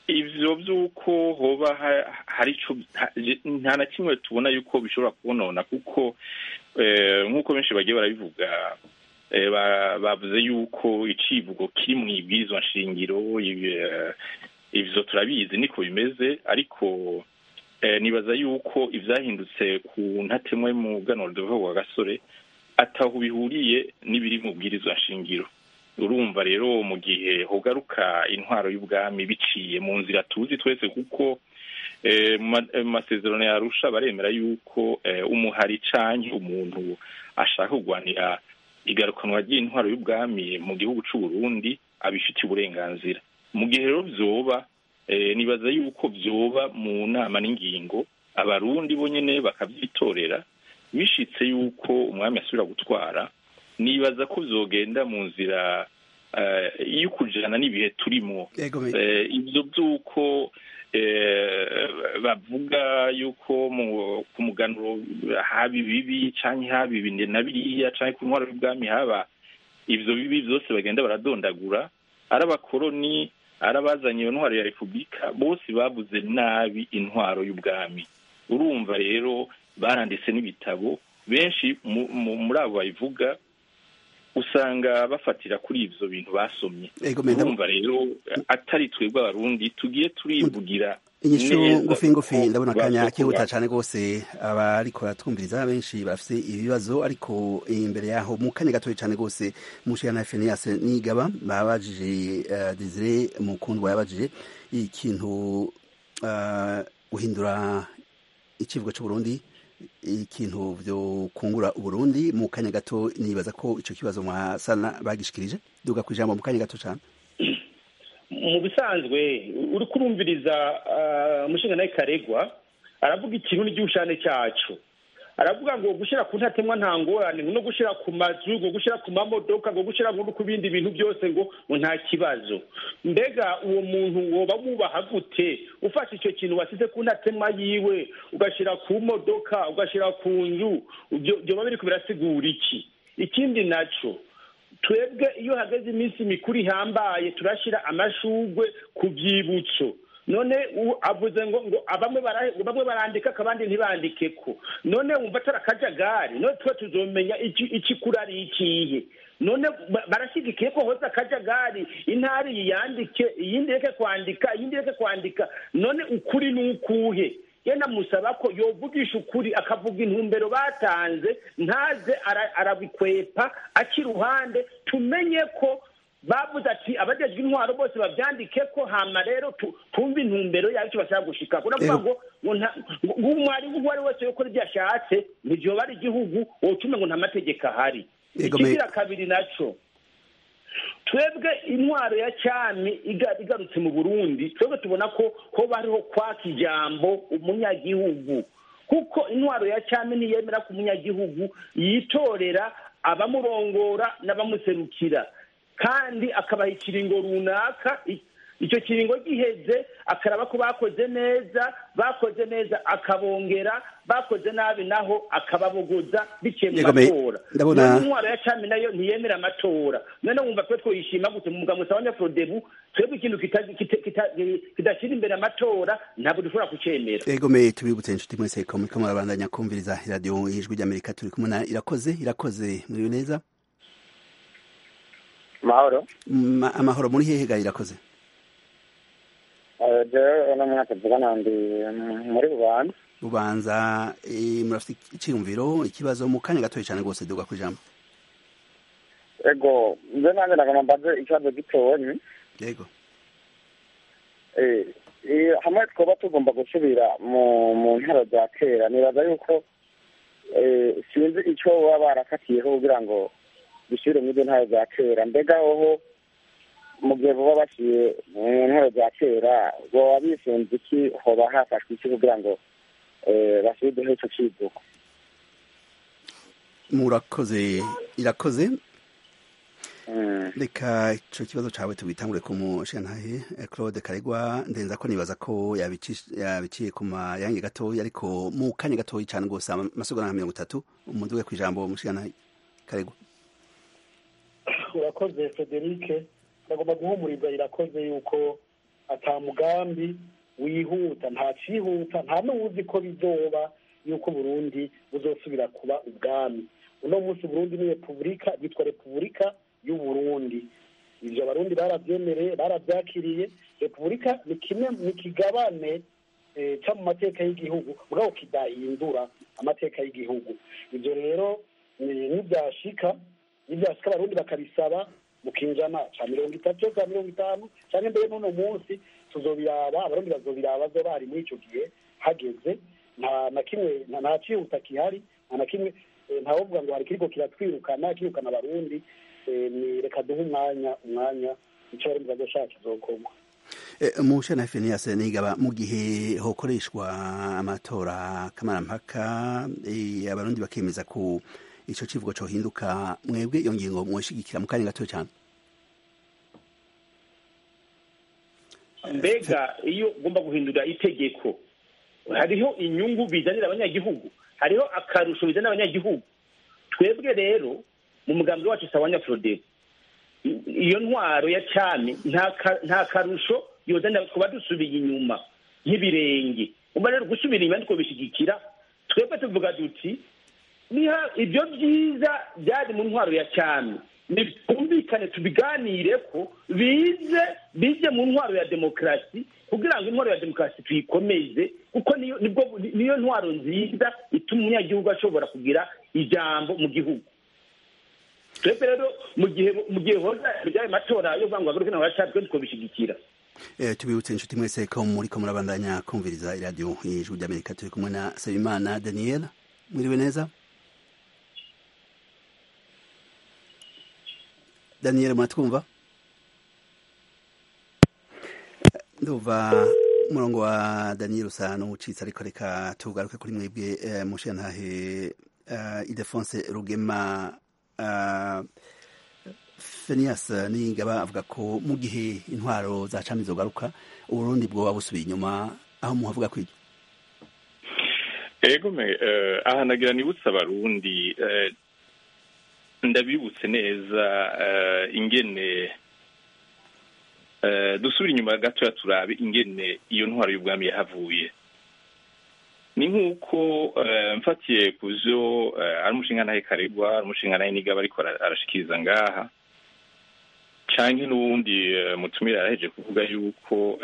ivyo vy'uko hoba ha- hari ico ha- nta na kimwe tubona yuko bishobora kubonona kuko eh, nk'uko benshi bagiye barabivuga eh, ba- bavuze yuko icivugo kiri mu ibwirizwa nshingiro ibi- eh, ivyo turabizi niko bimeze ariko eh, nibaza yuko ivyahindutse ku ntatemwa y'umuganuro wa gasore ataho bihuriye n'ibiri mu bwirizwa nshingiro urumva rero mu gihe hogaruka intwaro y'ubwami biciye mu nzira tuzi twese kuko eh, mu ma- mu masezerano yarusha baremera yuko eh, umuhari canke umuntu ashaka kurwanira igarukanwa ry'intwaro y'ubwami mu gihugu c'u Burundi abifitiye uburenganzira mu gihe rero vyoba eh, nibaza yuko vyoba mu nama n'ingingo abarundi bo nyene bakavyitorera bishitse yuko umwami asubira gutwara nibaza ko vyogenda mu nzira eh, yo kujana n'ibihe turimo Ego me- Eh, ivyo vy'uko eh, bavuga yuko mu- ku muganuro haba ibibi canke haba ibi na biriya canke ku ntwaro y'ubwami haba ivyo bibi vyose bagenda baradondagura ari abakoroni ari abazanye iyo ntwaro ya repubulika bose babuze nabi intwaro y'ubwami urumva rero baranditse n'ibitabo benshi mu- mu- muri abo babivuga usanga bafatira kuri ivyo bintu basomye Ego me- urumva rero atari twebwe abarundi tugiye turivugira inyishu neza ngufi ngufi kuko ndabona akanya basokura. kihuta cyane rwose abariko baratwumviriza benshi bafite ibibazo ariko imbere yaho mu kanya gatoya cyane rwose mushana Phineas Nigaba babajije uh, Desire Mukundwa yabajije ikintu uh, guhindura ikivugo cy'u Burundi ikintu byo kungura uburundi mu kanya gato nibaza ko ico kibazo mwasana bagishikirije duga ku ijambo mu kanya gato cyane mu bisanzwe uri kurumviriza umushinga nawe karegwa aravuga ikirundi cy'ubushane cyacu aravuga ngo gushyira ku ntatemwa nta ngorane no gushyira ku mazu ngo gushyira ku mamodoka ngo gushyira no ku bindi bintu byose ngo ngo nta kibazo mbega uwo muntu woba wubaha gute ufashe icyo kintu wasize ku ntatemwa yiwe ugashyira ku modoka ugashyira ku nzu byoba biri kubirasigura iki ikindi nacyo twebwe iyo hageze iminsi mikuru ihambaye turashyira amashugwe ku byibutso none avuze ngo ngo bamwe barandika abandi ntibandike ko none wumva atari akajagari none tuba tuzomenya ikikura ari ikihe none barashyigikiye ko hose akajagari intara iyi yandike iyindi reke kwandika iyindi reke kwandika none ukuri ni ukuhe yenda musaba ko yovugisha ukuri akavuga intumbero batanze ntaze arabikwepa aca iruhande tumenye ko bavuze ati abajejwe intwaro bose babyandike ko hama rero tumve intumbero yayo icyo bashaka gushika uravuga ngo umwarimu uwo ari wese yokora ibyo ashatse ntibyoba ari igihugu wocume ngo nta mategeko ahari ikigira kabiri naco twebwe intwaro ya cyami igarutse mu burundi twebwe tubona ko hoba hariho kwaka ijambo umunyagihugu kuko intwaro ya cyami ntiyemera ko umunyagihugu yitorera abamurongora n'abamuserukira kandi akabaha ikiringo runaka icyo kiringo giheze akaraba ko bakoze neza bakoze neza akabongera bakoze nabi naho akababogoza biciye mu matora none intwaro ya cami nayo ntiyemera amatora none wumva twe twoyishima gute mu mugabo usaba nyaprodebu twebwe ikintu kidashyira imbere amatora ntabwo dushobora kucemera egome tubibutse inshuti mwese ko muriko murabandanya kumviriza iradiyo ijwi ry'amerika turi kumwe na irakoze irakoze muriwe neza mahoro amahoro muri hehe ga irakoze jewe uno mwaka tuvugana ndi muri bubanza bubanza murafite icyiyumviro ikibazo mu kanya gatoya cyane rwose duga ku ijambo ego nze nanjye nagomba mbaze ikibazo gitoyi yego hamwe twaba tugomba gusubira mu mu ntara za kera nibaza yuko sinzi icyo baba barakatiyeho kugira ngo dusubire muri izo ntara za kera mbega hoho mu gihe baba bashyiriye mu ntara za kera baba bisunze iki hoba hafashwe iki kugira ngo basubizeho icyo kivugo murakoze irakoze reka icyo kibazo cyawe tubitangure ku mushantahe claude karegwa ndenza ko nibaza ko yabiciye ku mayange gatoya ariko mu kanya gatoya cyane rwose amasegonda nka mirongo itatu umuntu we ku ijambo mushantahe karegwa urakoze frederic ndagomba guhumurirwa irakoze yuko ata mugambi wihuta nta cyihuta nta n'uwuzi ko bizoba yuko burundi buzosubira kuba ubwami uno munsi burundi ni repubulika yitwa repubulika y'uburundi ibyo abarundi barabyemereye barabyakiriye repubulika ni kimwe mu kigabane cyo mu mateka y'igihugu mugabo kidahindura amateka y'igihugu ibyo rero nibyashika nibyashika abarundi bakabisaba mu kinjana cya mirongo itatu cya mirongo itanu cyangwa mbere n'uno munsi tuzobiraba abarundi bazobiraba zo bari muri icyo gihe hageze nta na kimwe nta cyihuta gihari nta na kimwe ntawovuga ngo hari kiriko kiratwirukana kirukana abarundi ni reka duhe umwanya umwanya icyo abarundi bazoshaka kizokorwa mushe na feniyase nigaba mu gihe hokoreshwa amatora kamarampaka abarundi bakemeza ku ico civugo cohinduka mwebwe iyo ngingo mwoshigikira mu kanya gato cyane mbega iyo ugomba guhindura itegeko hariho inyungu bizanira abanyagihugu hariho akarusho bizanira abanyagihugu twebwe rero mu mugambi wacu sawanya frodebo iyo ntwaro ya cyami nta karusho yozanira kuba dusubiye inyuma nk'ibirenge umva rero gusubira inyuma nitwo bishyigikira twebwe tuvuga duti niha ibyo byiza byari mu ntwaro ya cyami twumvikane tubiganire ko bize bize mu ntwaro ya demokarasi kugira ngo intwaro ya demokarasi tuyikomeze kuko niyo ntwaro nziza ituma umunyagihugu ashobora kugira ijambo mu gihugu twebwe rero mu gihe mu gihe hoza ibyaye matora yo kuvuga ngo agaruke nawe yacaye twe twabishyigikira tubibutse inshuti mwese ko muri ko murabandanya kumviriza iradiyo ijwi ry'amerika turi kumwe na sabimana daniel mwiriwe neza daniel muratwumva ndumva umurongo wa daniel usa n'uwucitse ariko reka tugaruke kuri mwebwe mushenhahe idefonse rugema fenias ningaba avuga ko mu gihe intwaro za cami zogaruka uburundi bwoba busubiye inyuma aho muhavuga kwiryo ego me aha nagira nibutse abarundi ndabibutse neza ingene dusubira inyuma gatoya turabe ingene iyo ntwaro y'ubwami yahavuye ni nk'uko mfatiye ku byo ari umushinga nawe karegwa ari umushinga nawe nigaba ariko arashikiriza ngaha cyangwa n'ubundi mutumire araheje kuvuga yuko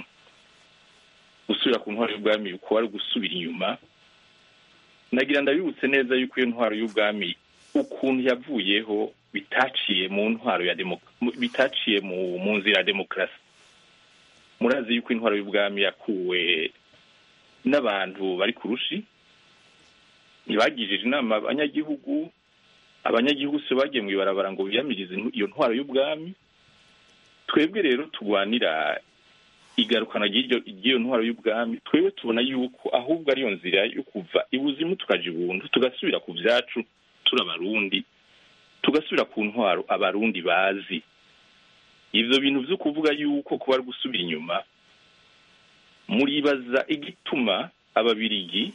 gusubira ku ntwaro y'ubwami uko ari gusubira inyuma nagira ndabibutse neza yuko iyo ntwaro y'ubwami ukuntu yavuyeho bitaciye mu ntwaro ya bitaciye mu nzira ya demokarasi murazi yuko intwaro y'ubwami yakuwe n'abantu bari ku rushi ntibagirije inama abanyagihugu abanyagihugu si bagiye mu ibarabara ngo biyamirize iyo ntwaro y'ubwami twebwe rero turwanira igarukana ry'iyo ntwaro y'ubwami twebwe tubona yuko ahubwo ariyo nzira yo kuva ibuzimu tukaja ibuntu tugasubira ku byacu turi abarundi tugasubira ku ntwaro abarundi bazi ibyo bintu byo kuvuga yuko kuba ari gusubira inyuma muribaza igituma ababirigi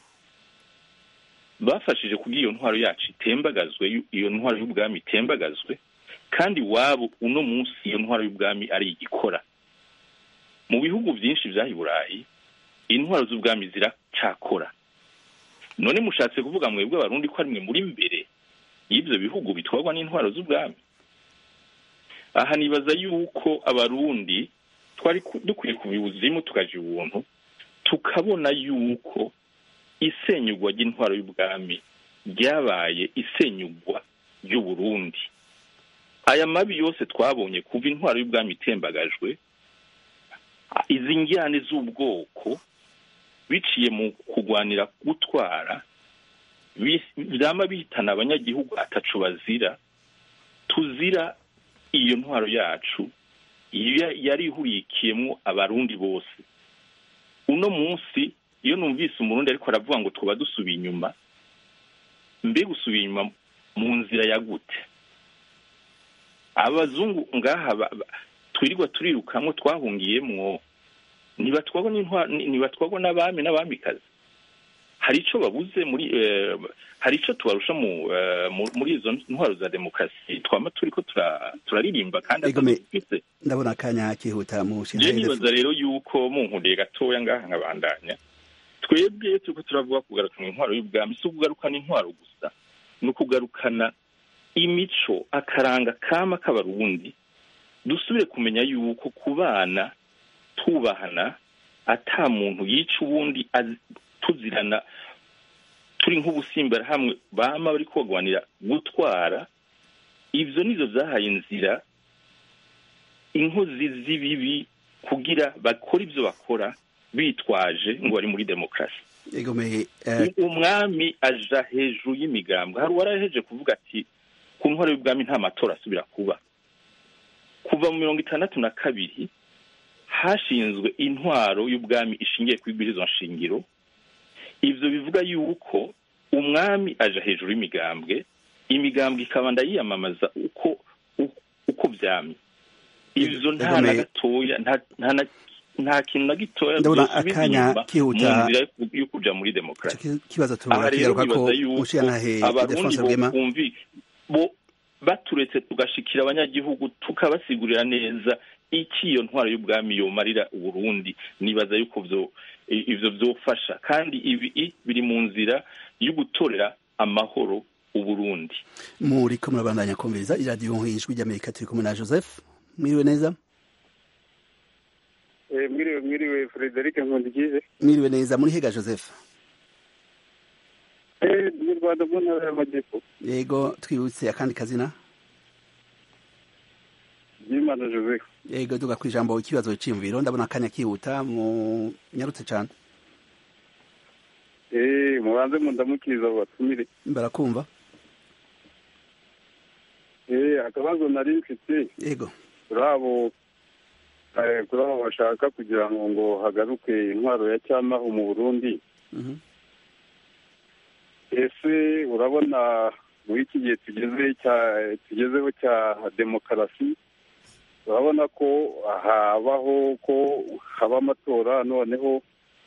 bafashije kugira iyo ntwaro yacu itembagazwe iyo ntwaro y'ubwami itembagazwe kandi wabo uno munsi iyo ntwaro y'ubwami ari igikora mu bihugu byinshi bya burayi intwaro z'ubwami ziracyakora none mushatse kuvuga mwebwe abarundi ko ari mwe muri mbere y'ibyo bihugu bitwarwa n'intwaro z'ubwami aha nibaza yuko abarundi twari dukwiye kubibuzimu tukaja ubuntu tukabona yuko isenyugwa ry'intwaro y'ubwami ryabaye isenyugwa ry'uburundi aya mabi yose twabonye kuva intwaro y'ubwami itembagajwe izi njyane z'ubwoko biciye mu kurwanira gutwara byama bihitana abanyagihugu atacu bazira tuzira iyo ntwaro yacu yari ihurikiyemo abarundi bose uno munsi iyo numvise umurundi ariko aravuga ngo twaba dusubiye inyuma mbe gusubiye inyuma mu nzira ya gute abazungu ngaha twirirwa turirukamwo twahungiyemwo ntibatwagwa n'abami n'abamikazi hari icyo babuze muri eh, hari icyo tubarusha mu, eh, mu- muri izo ntwaro za demokarasi twama turi ko tura- turaririmba kandi Egome. atadufise ndabona akanya kihuta mu je nshinga nibaza rero yuko munkundiye gatoya ngaha nkabandanya twebwe iyo turiko turavuga kugarukana intwaro y'ubwami si ukugarukana intwaro gusa ni ukugarukana imico akaranga kama k'abarundi dusubire kumenya yuko ku bana tubahana ata muntu yica uwundi az- tuzirana turi nk'ubusimbara hamwe bama bari kogwanira gutwara ivyo nizo zahaye inzira inkozi z'ibibi kugira bakora ibyo bakora bitwaje ngo bari muri demokarasi egome eh, umwami aja hejuru y'imigambwe hari uwaraheje kuvuga ati ku ntwaro y'ubwami nta matora asubira kuba kuva mu mirongo itandatu na kabiri hashinzwe intwaro y'ubwami ishingiye ku ibwirizwa nshingiro ivyo bivuga yuko umwami aja hejuru y'imigambwe imigambwe ikabanda yiyamamaza uko u- uko vyamye ivyo nta na Egome. gatoya nta- nta na- nta kintu na gitoya Ndabona vyosubiza akanya inyuma kihuta. mu nzira yo- yo kuja muri demokarasi ico ki- kibazo aha rero turakigaruka ko bibaza yuko umushirantahe abarundi Ildefonse Rwema bokumvi bo baturetse tugashikira abanyagihugu tukabasigurira neza iki iyo ntwaro y'ubwami yomarira uburundi nibaza yuko vyo i- ivyo vyofasha kandi ibi i- biri mu nzira yo gutorera amahoro uburundi muriko murabandanya kumviriza iradiyo ijwi ry'amerika turi kumwe na joseph mwiriwe neza mwiriwe mwiriwe frederic nkundikize mwiriwe neza muri hega joseph mu rwanda mu ntara y'amajyepfo yego twibutse akandi kazina byimana joseph yego duga ku ijambo ikibazo c'imviro ndabona akanya kihuta mu nyarutse cane eh mubanze mundamukiriza abo batumire barakumva eh akabazo nari mfite yego kuri abo eh, kuri abo bashaka kugira ngo ngo hagaruke intwaro ya cyamaho mu burundi Mhm. ese urabona muri iki gihe tugeze cya tugezeho cya demokarasi urabona ko habaho ko haba amatora noneho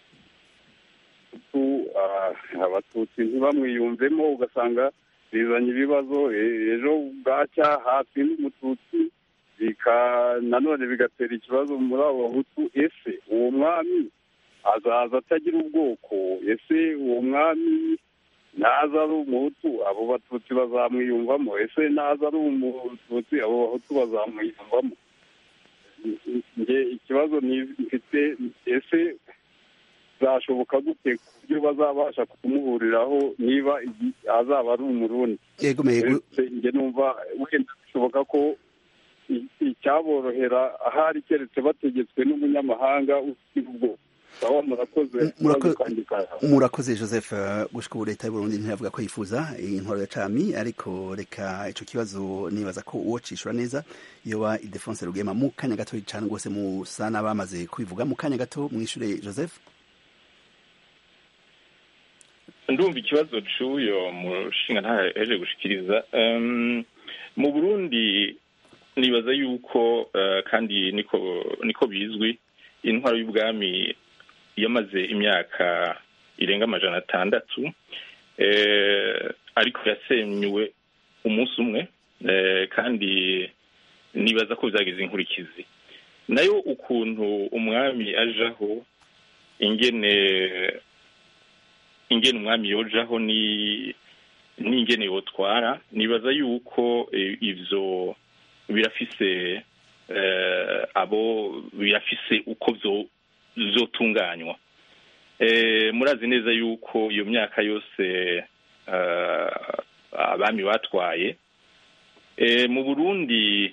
tu- ah, abatutsi ntibamwiyumvemo ugasanga bizanye ibibazo e- ejo bwacya hafi n'umututsi bika nanone bigatera ikibazo muri abo bahutu ese uwo mwami azaza atagira ubwoko ese uwo mwami naza ari umuhutu abo batutsi bazamwiyumvamo ese naza ari umututsi abo bahutu bazamwiyumvamo nge ikibazo ni- mfite ese zashoboka gute ku buryo bazabasha kumuhuriraho niba igi- azaba ari umurundi yego mego Ese nge numva wenda bishoboka ko i- icyaborohera ahari keretse bategetswe n'umunyamahanga ufite ubwoko sawa murakoze Murako- Akabazo kanjye karahawe. murakoze joseph eh, gushika ubu leta y'uburundi ntiravuga ko yifuza intwaro ya cami ariko reka ico kibazo nibaza ko uwo cishura neza yoba idefonse rugema mu kanya gato cane rwose musa n'abamaze kubivuga mu kanya gato mwishure joseph ndumva ikibazo c'uyo mushinga ntaheje gushikiriza Em, mu burundi nibaza yuko eh, kandi niko niko bizwi intwaro y'ubwami yamaze imyaka irenga amajana atandatu eh, ariko yasenywe umunsi umwe eh, kandi nibaza ko bizagize inkurikizi nayo ukuntu umwami ajaho ingene ingene umwami yojaho ni n'ingene yotwara nibaza yuko eh, ivyo birafise eh, abo birafise uko vyo vyotunganywa eh, murazi neza yuko iyo myaka yose eh, abami batwaye eh, mu Burundi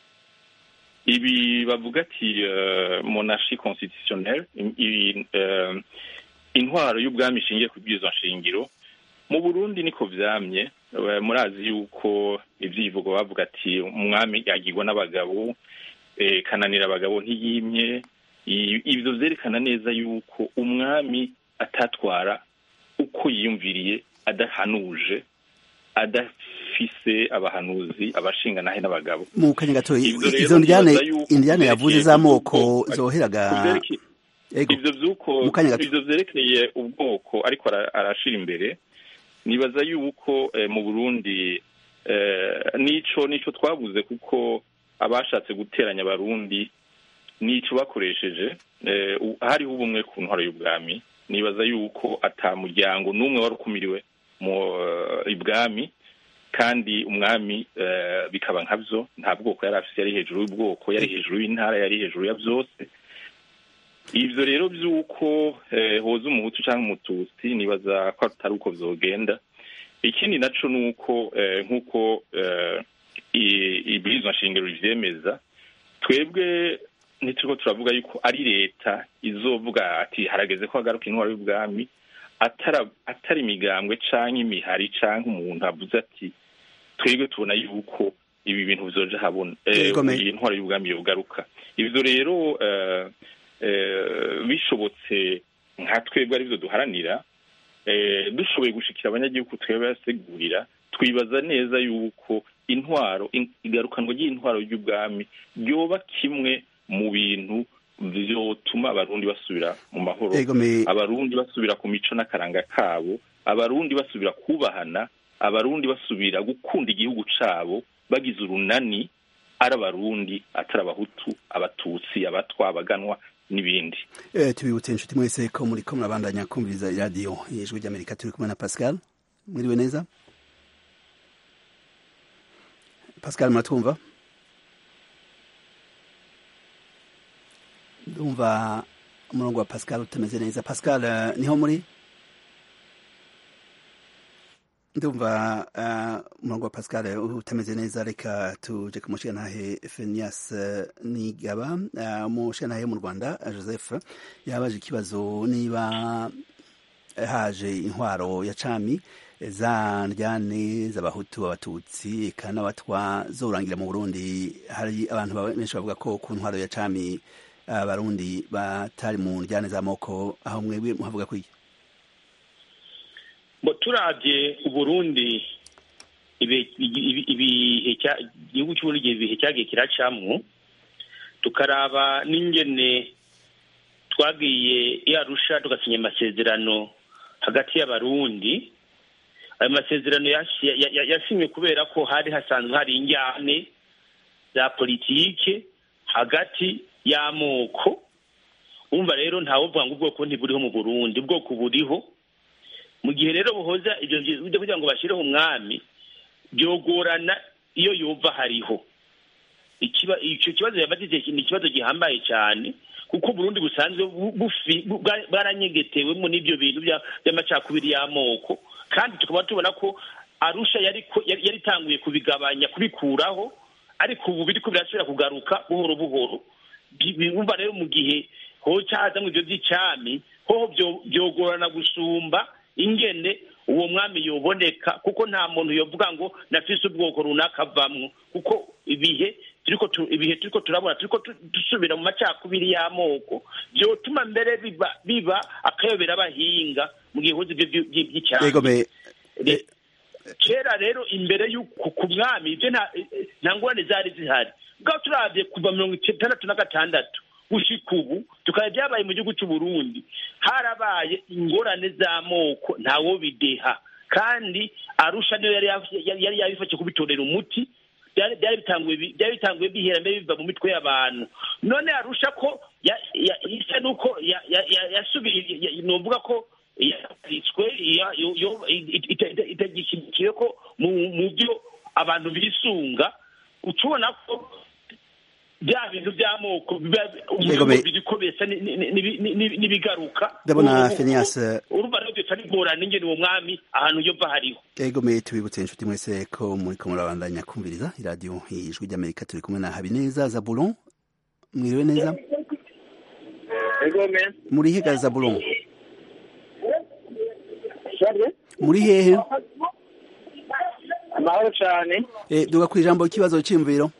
ibi bavuga ati uh, monarchie constitutionnelle i- i- eh, intwaro y'ubwami ishingiye ku bwirizwa nshingiro mu burundi niko vyamye Eh, murazi yuko ivyivugo bavuga ati umwami yagirwa n'abagabo eh, kananira abagabo ntiyimye I- ivyo vyerekana neza yuko umwami atatwara uko yiyumviriye adahanuje adafise abahanuzi abashinga nahe n'abagabo mu kanya gato Ivyo rero izo ndyane nibaza yuko indyane yavuze vyerekeye z'amoko yuko- zoheraga kuvyereke- Ego. ivyo vy'uko Mu kanya gato. ivyo vyerekeye ubwoko ariko ara- arashira imbere nibaza yuko eh, mu burundi eh, nico nico twabuze kuko abashatse guteranya abarundi nico bakoresheje eh, u- hariho ubumwe ku ntwaro y'ubwami nibaza yuko ata muryango n'umwe wari ukumiriwe mu eh, ibwami kandi umwami eh, bikaba nkavyo nta bwoko yari afise yari hejuru y'ubwoko yari hejuru y'intara yari hejuru ya vyose ivyo rero vy'uko eh, hoza umuhutu canke umututsi nibaza ko atari uko vyogenda ikindi naco ni uko eh, nk'uko eh, i- ibwirizwa nshingiro rivyemeza twebwe ntituriko turavuga yuko ari leta izovuga ati harageze ko hagaruka intwaro y'ubwami atara- atari imigambwe canke imihari canke umuntu avuze ati twebwe tubona yuko ibi bintu bizoja habona eh, Yego, me- iyi ntwaro y'ubwami yogaruka ivyo rero eh, eh, bishobotse nka twebwe arivyo duharanira eh, dushoboye gushikira abanyagihugu twebwe basigurira twibaza neza yuko intwaro in- igarukanwa ry'intwaro y'ubwami ryoba kimwe mu bintu vyotuma abarundi basubira mu mahoro Ego, me- abarundi basubira ku mico n'akaranga kabo abarundi basubira kubahana abarundi basubira gukunda igihugu cabo bagize urunani ari abarundi atari abahutu abatutsi abatwa abaganwa n'ibindi Eh, tubibutse inshuti mwese ko muri ko murabandanya kumviriza iradiyo ijwi ry'amerika turi kumwe na pascal mwiriwe neza pascal muratwumva ndumva umurongo wa pascal utameze neza pascal eh, niho muri ndumva uh, umurongo wa pascal utameze neza reka tuje ku mushigantahe fenias uh, nigaba uh, umushigantahe mu rwanda uh, joseph yabaje ikibazo niba haje intwaro ya cami za ndyane z'abahutu abatutsi eka n'abatwa zorangira mu burundi hari abantu ba- benshi bavuga ko ku ntwaro ya cami abarundi batari mu ndyane z'amoko aho mwebwe muhavuga ko iki ngo turabye uburundi ibe- ibi- ibihe cya- igihugu cy'uburundi igihe ibihe cyagiye kiracamwo tukaraba n'ingene twagiye i arusha tugasinya amasezerano hagati y'abarundi ayo masezerano yashi- ya- ya- yasinywe kubera ko hari hasanzwe hari injyane za politike hagati y'amoko umva rero ntawovuga ngo ubwoko ntiburiho mu burundi ubwoko buriho mu gihe rero buhoza ibyo byo kugira ngo bashyireho umwami byogorana iyo yumva hariho Ikiba- icyo kibazo yabatije ni ikibazo gihambaye cyane kuko Burundi busanzwe bu- bufi- bu- bwa- bwaranyegetewemo n'ibyo bintu bya- by'amacakubiri y'amoko kandi tukaba tubona ko arusha yari ko- yari yari itanguye kubigabanya kubikuraho ariko ubu biriko birasubira kugaruka buhoro buhoro Bi- bumva rero mu gihe hoca hazamwo ibyo by'icami hoho byo- byogorana gusumba ingene uwo mwami yoboneka kuko nta muntu yovuga ngo nafise ubwoko runaka avamwo kuko ibihe turiko tu- ibihe turiko turabona turiko tu- dusubira mu macakubiri y'amoko vyotuma mbere biba biba akayobera abahinga mu gihe hoze ibyo by- by- by'icami Ego me Re- kera rero imbere y'uku ku mwami ibyo nta nta ngorane zari zihari bwa turavye kuva mirongo itandatu na gatandatu gushika ubu tukaba byabaye mu gihugu cy'u Burundi harabaye ingorane z'amoko ntawo bideha kandi arusha niyo yari yafi- yari yari yabifashe kubitorera umuti byari byari bitanguye bi- byari bitanguye bihera mbere biva mu mitwe y'abantu none arusha ko ya- ya- isa nuko ya- ya- ya- yasubiye ya- ya- novuga ko yanditswe ya- yo- yo- it- it- it- itagishyigikiye ko mu mu byo abantu bisunga ucubona ko bya bintu by'amoko biba Yego, me- biriko bisa ni- ni- ni- ni- ni- n'ibigaruka Ndabona Ubu- Phineas, urumva rero byoca bigorana ingene uwo mwami ahantu yova hariho ego me tubibutse inshuti mwese ko muri ko murabandanya kumviriza iradiyo ijwi ry'amerika turi kumwe na habineza zabulon mwiriwe neza egome muri hehe zabulon muri hehe amahoro cyane Eh, duga ku ijambo ikibazo cy'imviro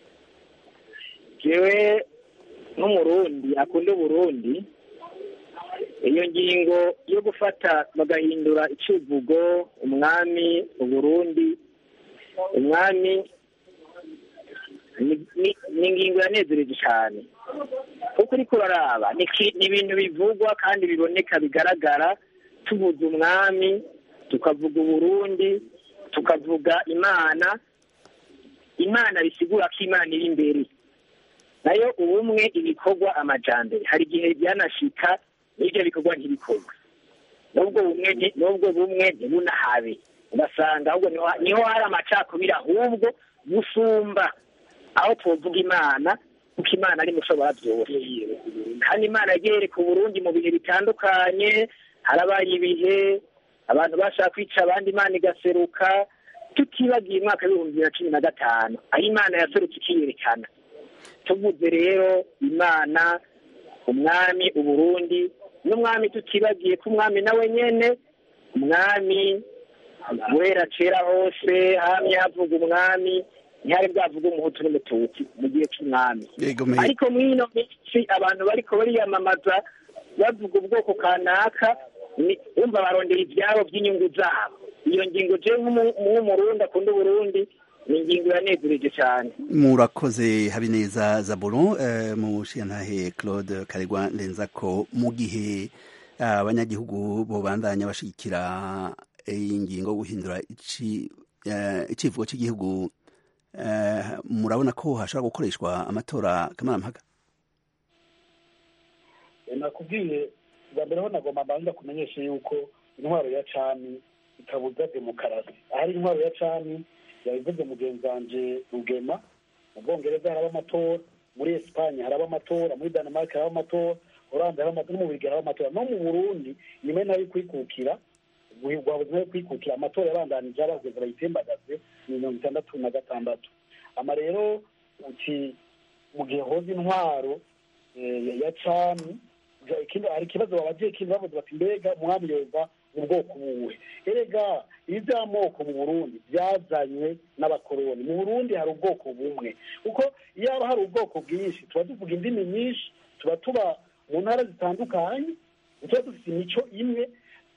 jewe nk'umurundi akunda uburundi iyo ngingo yo gufata bagahindura icivugo umwami uburundi umwami ni- ni- ni ingingo yanezereje cyane kuko uriko uraraba ni ki- ni ibintu bivugwa kandi biboneka bigaragara tuvuze umwami tukavuga uburundi tukavuga imana imana bisigura ko imana iri imbere nayo ubumwe ibikorwa amajambere hari igihe byanashika n'ibyo bikorwa ntibikorwa n'ubwo bumwe nti- n'ubwo bumwe ntibunahabe ugasanga ahubwo niho niho hari amacakubiri ahubwo gusumba aho tuvuga imana kuko imana ari mushobora byose kandi imana yagiye yereka uburundi mu bihe bitandukanye harabaye ibihe abantu bashaka kwica abandi imana igaseruka tutibagiye umwaka w'ibihumbi bibiri na cumi na gatanu aho imana yaserutse ikiyerekana tuvuze rero imana umwami uburundi n'umwami tutibagiye ko umwami nawe nyene umwami guhera kera hose hamye havuga umwami ntihari bwavuga umuhutu n'umututsi mu gihe cy'umwami Yego me- ariko muri ino minsi abantu bariko bariyamamaza bavuga ubwoko kanaka ni- wumva barondera ivyabo by'inyungu zabo iyo ngingo jewe nk'umu- nk'umurundi akunda uburundi ni ingingo yanezereje cyane murakoze habineza zaburo eh, mushiyantahe claude karegwa ndenza ko mu gihe ah, abanyagihugu bobandanya bashigikira iyi ngingo yo guhindura ici- eh, icivugo cy'igihugu eh, murabona ko hashobora gukoreshwa amatora kamarampaka Eh, nakubwiye bwa mbere ho nagomba mbanza kumenyesha yuko intwaro ya cami itabuza demokarasi ahari intwaro ya cami yabivuze mugenzi wanje rugema mu bwongereza haraba amatora muri esipanye haraba amatora muri danemark haraba amatora oranje haraba amatora no mu birigi haraba amatora no mu burundi nyuma nayo kwikukira rwabuze nayo kwikukira amatora yabandanije abageza bayitembagaze ni mirongo itandatu na gatandatu ama rero uti mu gihe hoza intwaro eh, ya cami ja- ikindi- hari ikibazo babagiye ikindi bavuze bati mbega umwami yoza mu bwoko buwe erega ibi by'amoko mu burundi byazanywe n'abakoroni mu burundi hari ubwoko bumwe kuko iyo haba hari ubwoko bwinshi tuba tuvuga indimi nyinshi tuba tuba mu ntara zitandukanye tuba dufite imico imwe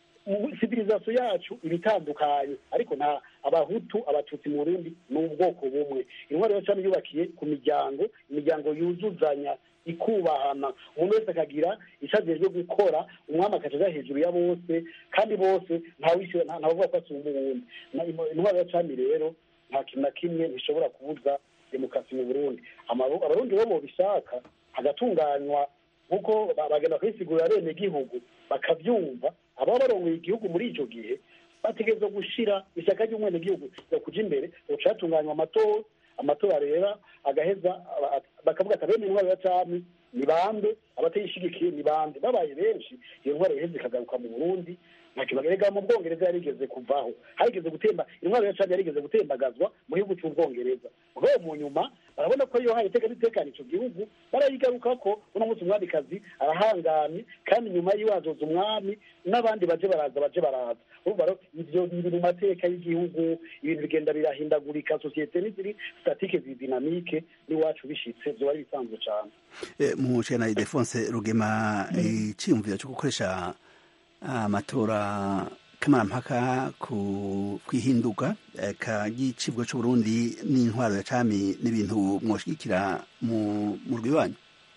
mu civilisation yacu ibitandukanye ariko nta abahutu abatutsi mu burundi ni ubwoko bumwe intwaro ya cami yubakiye ku miryango imiryango yuzuzanya ikubahana umuntu wese akagira icyo ajejwe gukora umwami akaja aja hejuru ya bose kandi bose ntawishyura nta- ntavuga ko asumba uwundi Na- imo- intwaro ya cami rero nta kintu na kimwe ntishobora kubuza demokarasi mu burundi Amaru- abarundi bo bobishaka hagatunganywa nk'uko ba- bagenda kuyisigurira bene gihugu bakabyumva ababa barongoye igihugu muri icyo gihe bategerezwa gushira ishyaka ry'umwenegihugu yo kuja imbere uca hatunganywa amatora amatora rero agaheza aba- bakavuga ati abene intwaro ya cami ni bande abatayishigikiye ni bande babaye benshi iyo ntwaro iheze ikagaruka mu burundi ntacyo bagerega mu bwongereza yarigeze kuvaho harigeze gutemba intwaro ya cami yarigeze gutembagazwa mu gihugu cy'ubwongereza mugabo mu nyuma barabona ko iyo haye iteka ritekana ico gihugu barayigaruka ko uno munsi umwamikazi arahangamye kandi nyuma yiwe hazoza umwami n'abandi baje baraza baje baraza urumva rero ivyo biri mu mateka y'igihugu ibintu bigenda birahindagurika sosiyete n'iziri statike ziri dinamike n'iwacu bishitse vyoba ari bisanzwe cane Eh, mushiyantahe defonse rugema iciyumviro cyo gukoresha amatora kamarampaka ku kwihinduka eh, ka gicibwa c'uburundi n'intwaro ya cami n'ibintu mwoshigikira mu mu rwibanyu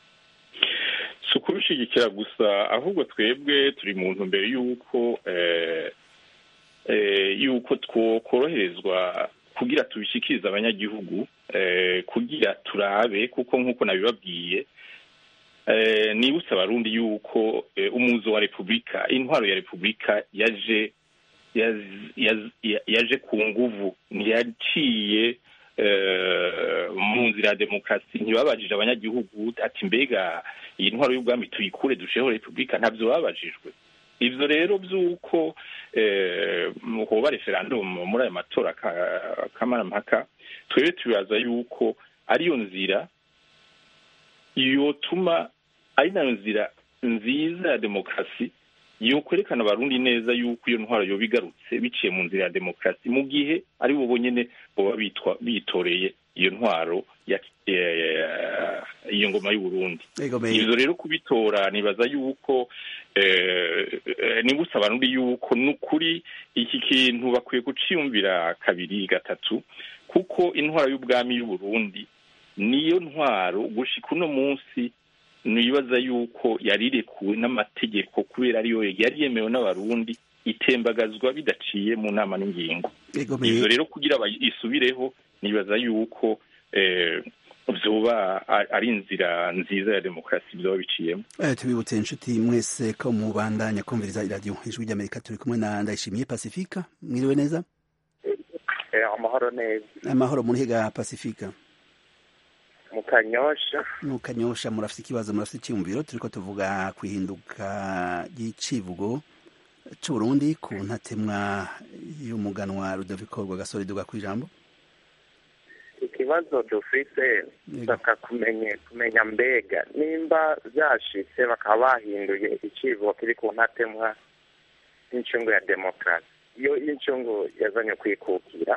si ukubishigikira gusa ahubwo twebwe turi mu ntumbero y'uko eh, eh, y'uko twokoroherezwa kugira tubishikirize abanyagihugu eh, kugira turabe kuko nk'uko nabibabwiye eh, nibutse abarundi y'uko eh, umuzo wa repubulika intwaro ya repubulika yaje yaz- yaz- ya- yaje ku nguvu ntiyaciye eh, mu nzira ya demokarasi ntibabajije abanyagihugu ati mbega iyi ntwaro y'ubwami tuyikure dusheho repubulika ntabyo babajijwe ivyo rero vy'uko eh, hoba referendum muri ayo matora ka- kamarampaka twebwe tubibaza yuko ariyo nzira yotuma ari nayo nzira nziza ya demokarasi yokwerekana abarundi neza yuko iyo ntwaro yoba igarutse biciye mu nzira ya demokarasi mu gihe ari bo bonyene boba bitwa bitoreye iyo ntwaro ya eh, iyo ngoma y'uburundi Ego me- ivyo rero kubitora nibaza yuko eh, eh, nibutse abarundi yuko n'ukuri iki kintu bakwiye kuciyumvira kabiri gatatu kuko intwaro y'ubwami y'uburundi niyo ntwaro gushika uno munsi nibaza yuko yarirekuwe n'amategeko kubera ariyo yari yemewe n'abarundi itembagazwa bidaciye mu nama n'ingingo ivyo rero kugira isubireho nibaza yuko vyoba ari inzira nziza ya demokarasi vyoba biciyemo tubibutse inshuti mwese ko mubandanya kumviriza iradiyo ijwi ry'amerika turi kumwe na ndayishimiye pasifika mwiriwe neza amahoro neza amahoro muri higa pasifika mu kanyosha mu kanyosha murafite ikibazo murafite icyumviro turiko tuvuga ku ihinduka ry'icivugo c'uburundi ku ntatemwa y'umuganwa rudoviko rwagasore duga ku ijambo ikibazo dufite dushaka kumenya kumenya mbega nimba byashitse bakaba bahinduye icivugo kiri ku ntatemwa y'incungu ya demokarasi iyo y'incungu yazanye kwikukira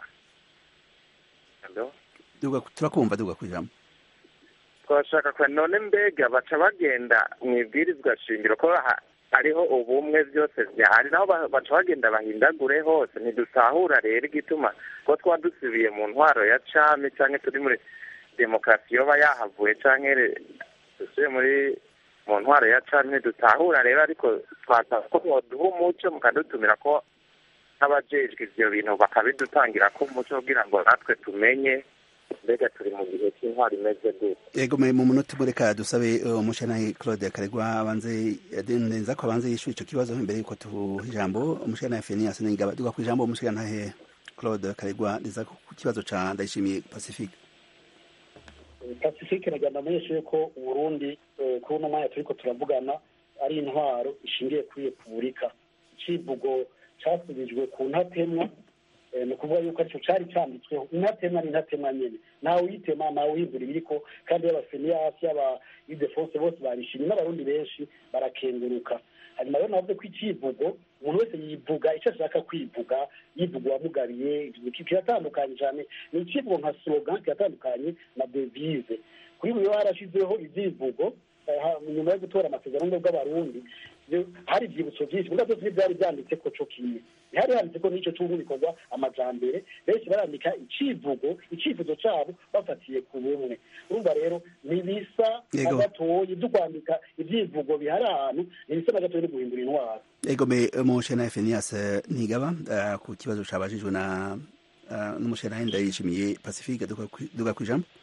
turakumva duga ku ijambo twashaka kwa none mbega baca bagenda mu ibwirizwa shingiro ko hariho ubumwe byose byahari naho baca bagenda bahindagure hose ntidusahura rero igituma ko twa dusubiye mu ntwaro ya cami cyangwa turi muri demokarasi yoba yahavuye cyangwa dusubiye muri mu ntwaro ya cami ntidutahura rero ariko twasaba ko mwoduha umuco mukadutumira ko nk'abajejwe ivyo bintu bakabidutangira ko umuco kugira ngo natwe tumenye mbega turi mu gihe cy'intwaro imeze gute yego mu munota umwe reka dusabe umushanayi claude karegwa abanze neza ko abanze yishyura ico kibazo imbere yuko tuha ijambo umushanayi fenias ningaba duga ku ijambo umushanayi claude karegwa neza ku kibazo ca ndayishimiye pacifique pacifique naganda amenyeshe ko uburundi kuri uno mwanya turiko turavugana ari intwaro ishingiye kuri repubulika icivugo casubijwe ku ntatemwa ni ukuvuga yuko aricyo cyari cyanditsweho intatemwa ni intatemwa nyine ntawe uyitema ntawe uhindura ibiriko kandi yaba feniyasi yaba idefonse bose barishimye n'abarundi benshi barakenguruka hanyuma rero navuze ko icivugo umuntu wese yivuga icyo ashaka kwivuga yivuga uwamugabiye kiratandukanye cyane ni icivugo nka slogan kiratandukanye na devise kuri buri harashizeho ibyivugo nyuma yo gutora amasezerano bw'abarundi hari ibyibutso byinshi muri byose ntibyari byanditse ko cyo kimwe ntihari handitse ko n'icyo cy'ubu bikorwa amajambere benshi barandika icivugo icivuzo cyabo bafatiye ku bumwe urumva rero ntibisa na gatoyi byo kwandika ibyivugo bihari ahantu ntibisa na gatoyi no guhindura intwaro ego me umushena Fenias ntigaba ku kibazo cabajijwe na n'umushena ndayishimiye Pacifique duga ku ijambo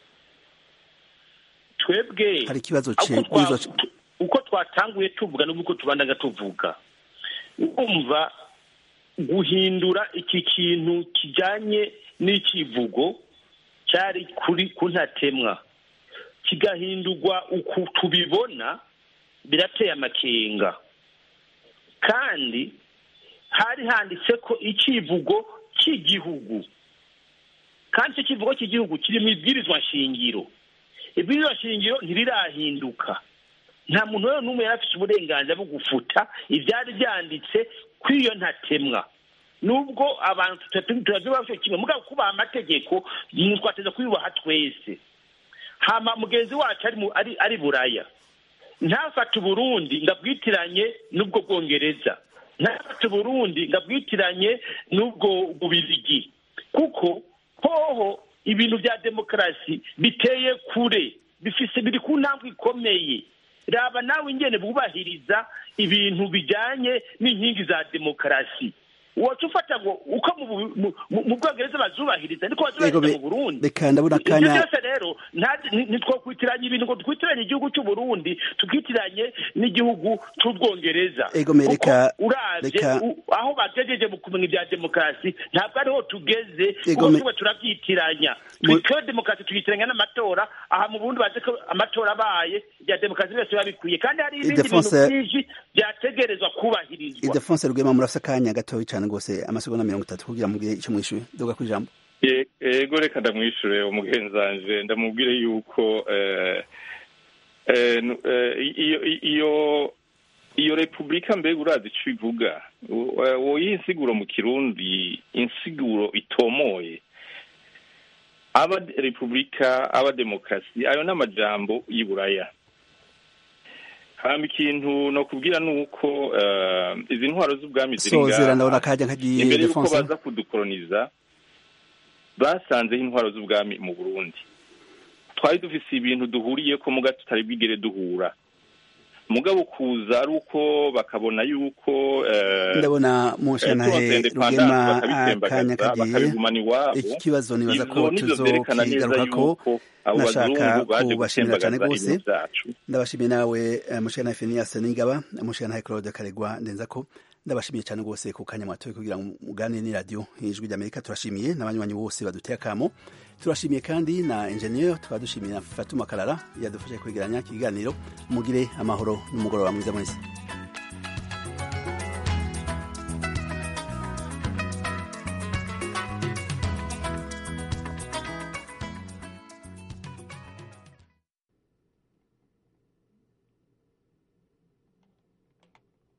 twebwe hari ikibazo uko twatanguye tuvuga n'uko tubandaga tuvuga urumva guhindura iki kintu kijyanye n'ikivugo cyari kuri ku ntatemwa kigahindurwa uku tubibona birateye amakenga kandi hari handitse ko icivugo cy'igihugu kandi icyo kivugo cy'igihugu kiri mu ibwirizwa nshingiro ibwirizwa nshingiro ntirirahinduka nta muntu rero n'umwe yari afite uburenganzira bwo gufuta ibyari byanditse kuri iyo ntatemwa nubwo abantu turabyubaha cyo kimwe mugabo kubaha amategeko twateza kuyubaha twese hama mugenzi wacu ari ari buraya ntafate uburundi ngabwitiranye n'ubwo bwongereza ntafate uburundi ngabwitiranye n'ubwo bubirigi kuko hoho ibintu bya demokarasi biteye kure bifise biri ku ntambwe ikomeye raba nawe ingene bwubahiriza ibintu bijyanye n'inkingi za demokarasi wacu ufata ngo uko mu bwongereza bazubahiriza niko bazubahiriza mu burundi reka ndabona akanya ibyo byose rero ntitwakwitiranye ibintu ngo twitiranye igihugu cy'uburundi twitiranye n'igihugu cy'ubwongereza reka uravye aho bagejeje mu kumenya ibya demokarasi ntabwo ariho tugeze kuko tuba turabyitiranya twe demokarasi tuyitiranya n'amatora aha mu burundi bazi ko amatora abaye ibya demokarasi byose biba bikwiye kandi hari ibindi bintu byinshi byategerezwa kubahirizwa idefonse rwema murafise akanya gatoya cyane rwose amasegonda mirongo itatu kugira mubwire icyo mwishyuye duga ku ijambo yego reka ndamwishure umugenzanje ndamubwire yuko iyo iyo repubulika mbega urazi icyo ivuga woyiha insiguro mu kirundi insiguro itomoye aba repubulika aba demokarasi ayo ni amajambo y'iburaya hamba ikintu no kubwira ni uko izi ntwaro z'ubwami ziri ngaha imbere y'uko baza kudukoroniza basanzeho intwaro z'ubwami mu burundi twari dufise ibintu duhuriye ko muga tutari bwigere duhura mugabo kuza ari uko bakabona yuko eh, ndabona mushanahe turonse independance rugema bakabitembagaza, akanya kagiye bakabigumana iwabo iki kibazo nibaza ko ivyo nivyo vyerekana neza tuzokigarukako yuko abo nashaka bazungu baje kubashimira cyane gutembagaza rwose ibintu vyacu ndabashimiye nawe eh, mushanahe Phineas Ningaba mushanahe Claude Karegwa ndenzako ndabashimiye cyane rwose ku kanya mwatoye kugira ngo muganire ni radio ijwi ry'Amerika turashimiye n'abanywanyi bose baduteye akamo turashimiye kandi na engineer tukaba dushimiye na Fatuma Karara yadufashe kwegeranya ikiganiro mugire amahoro n'umugoroba mwiza mwese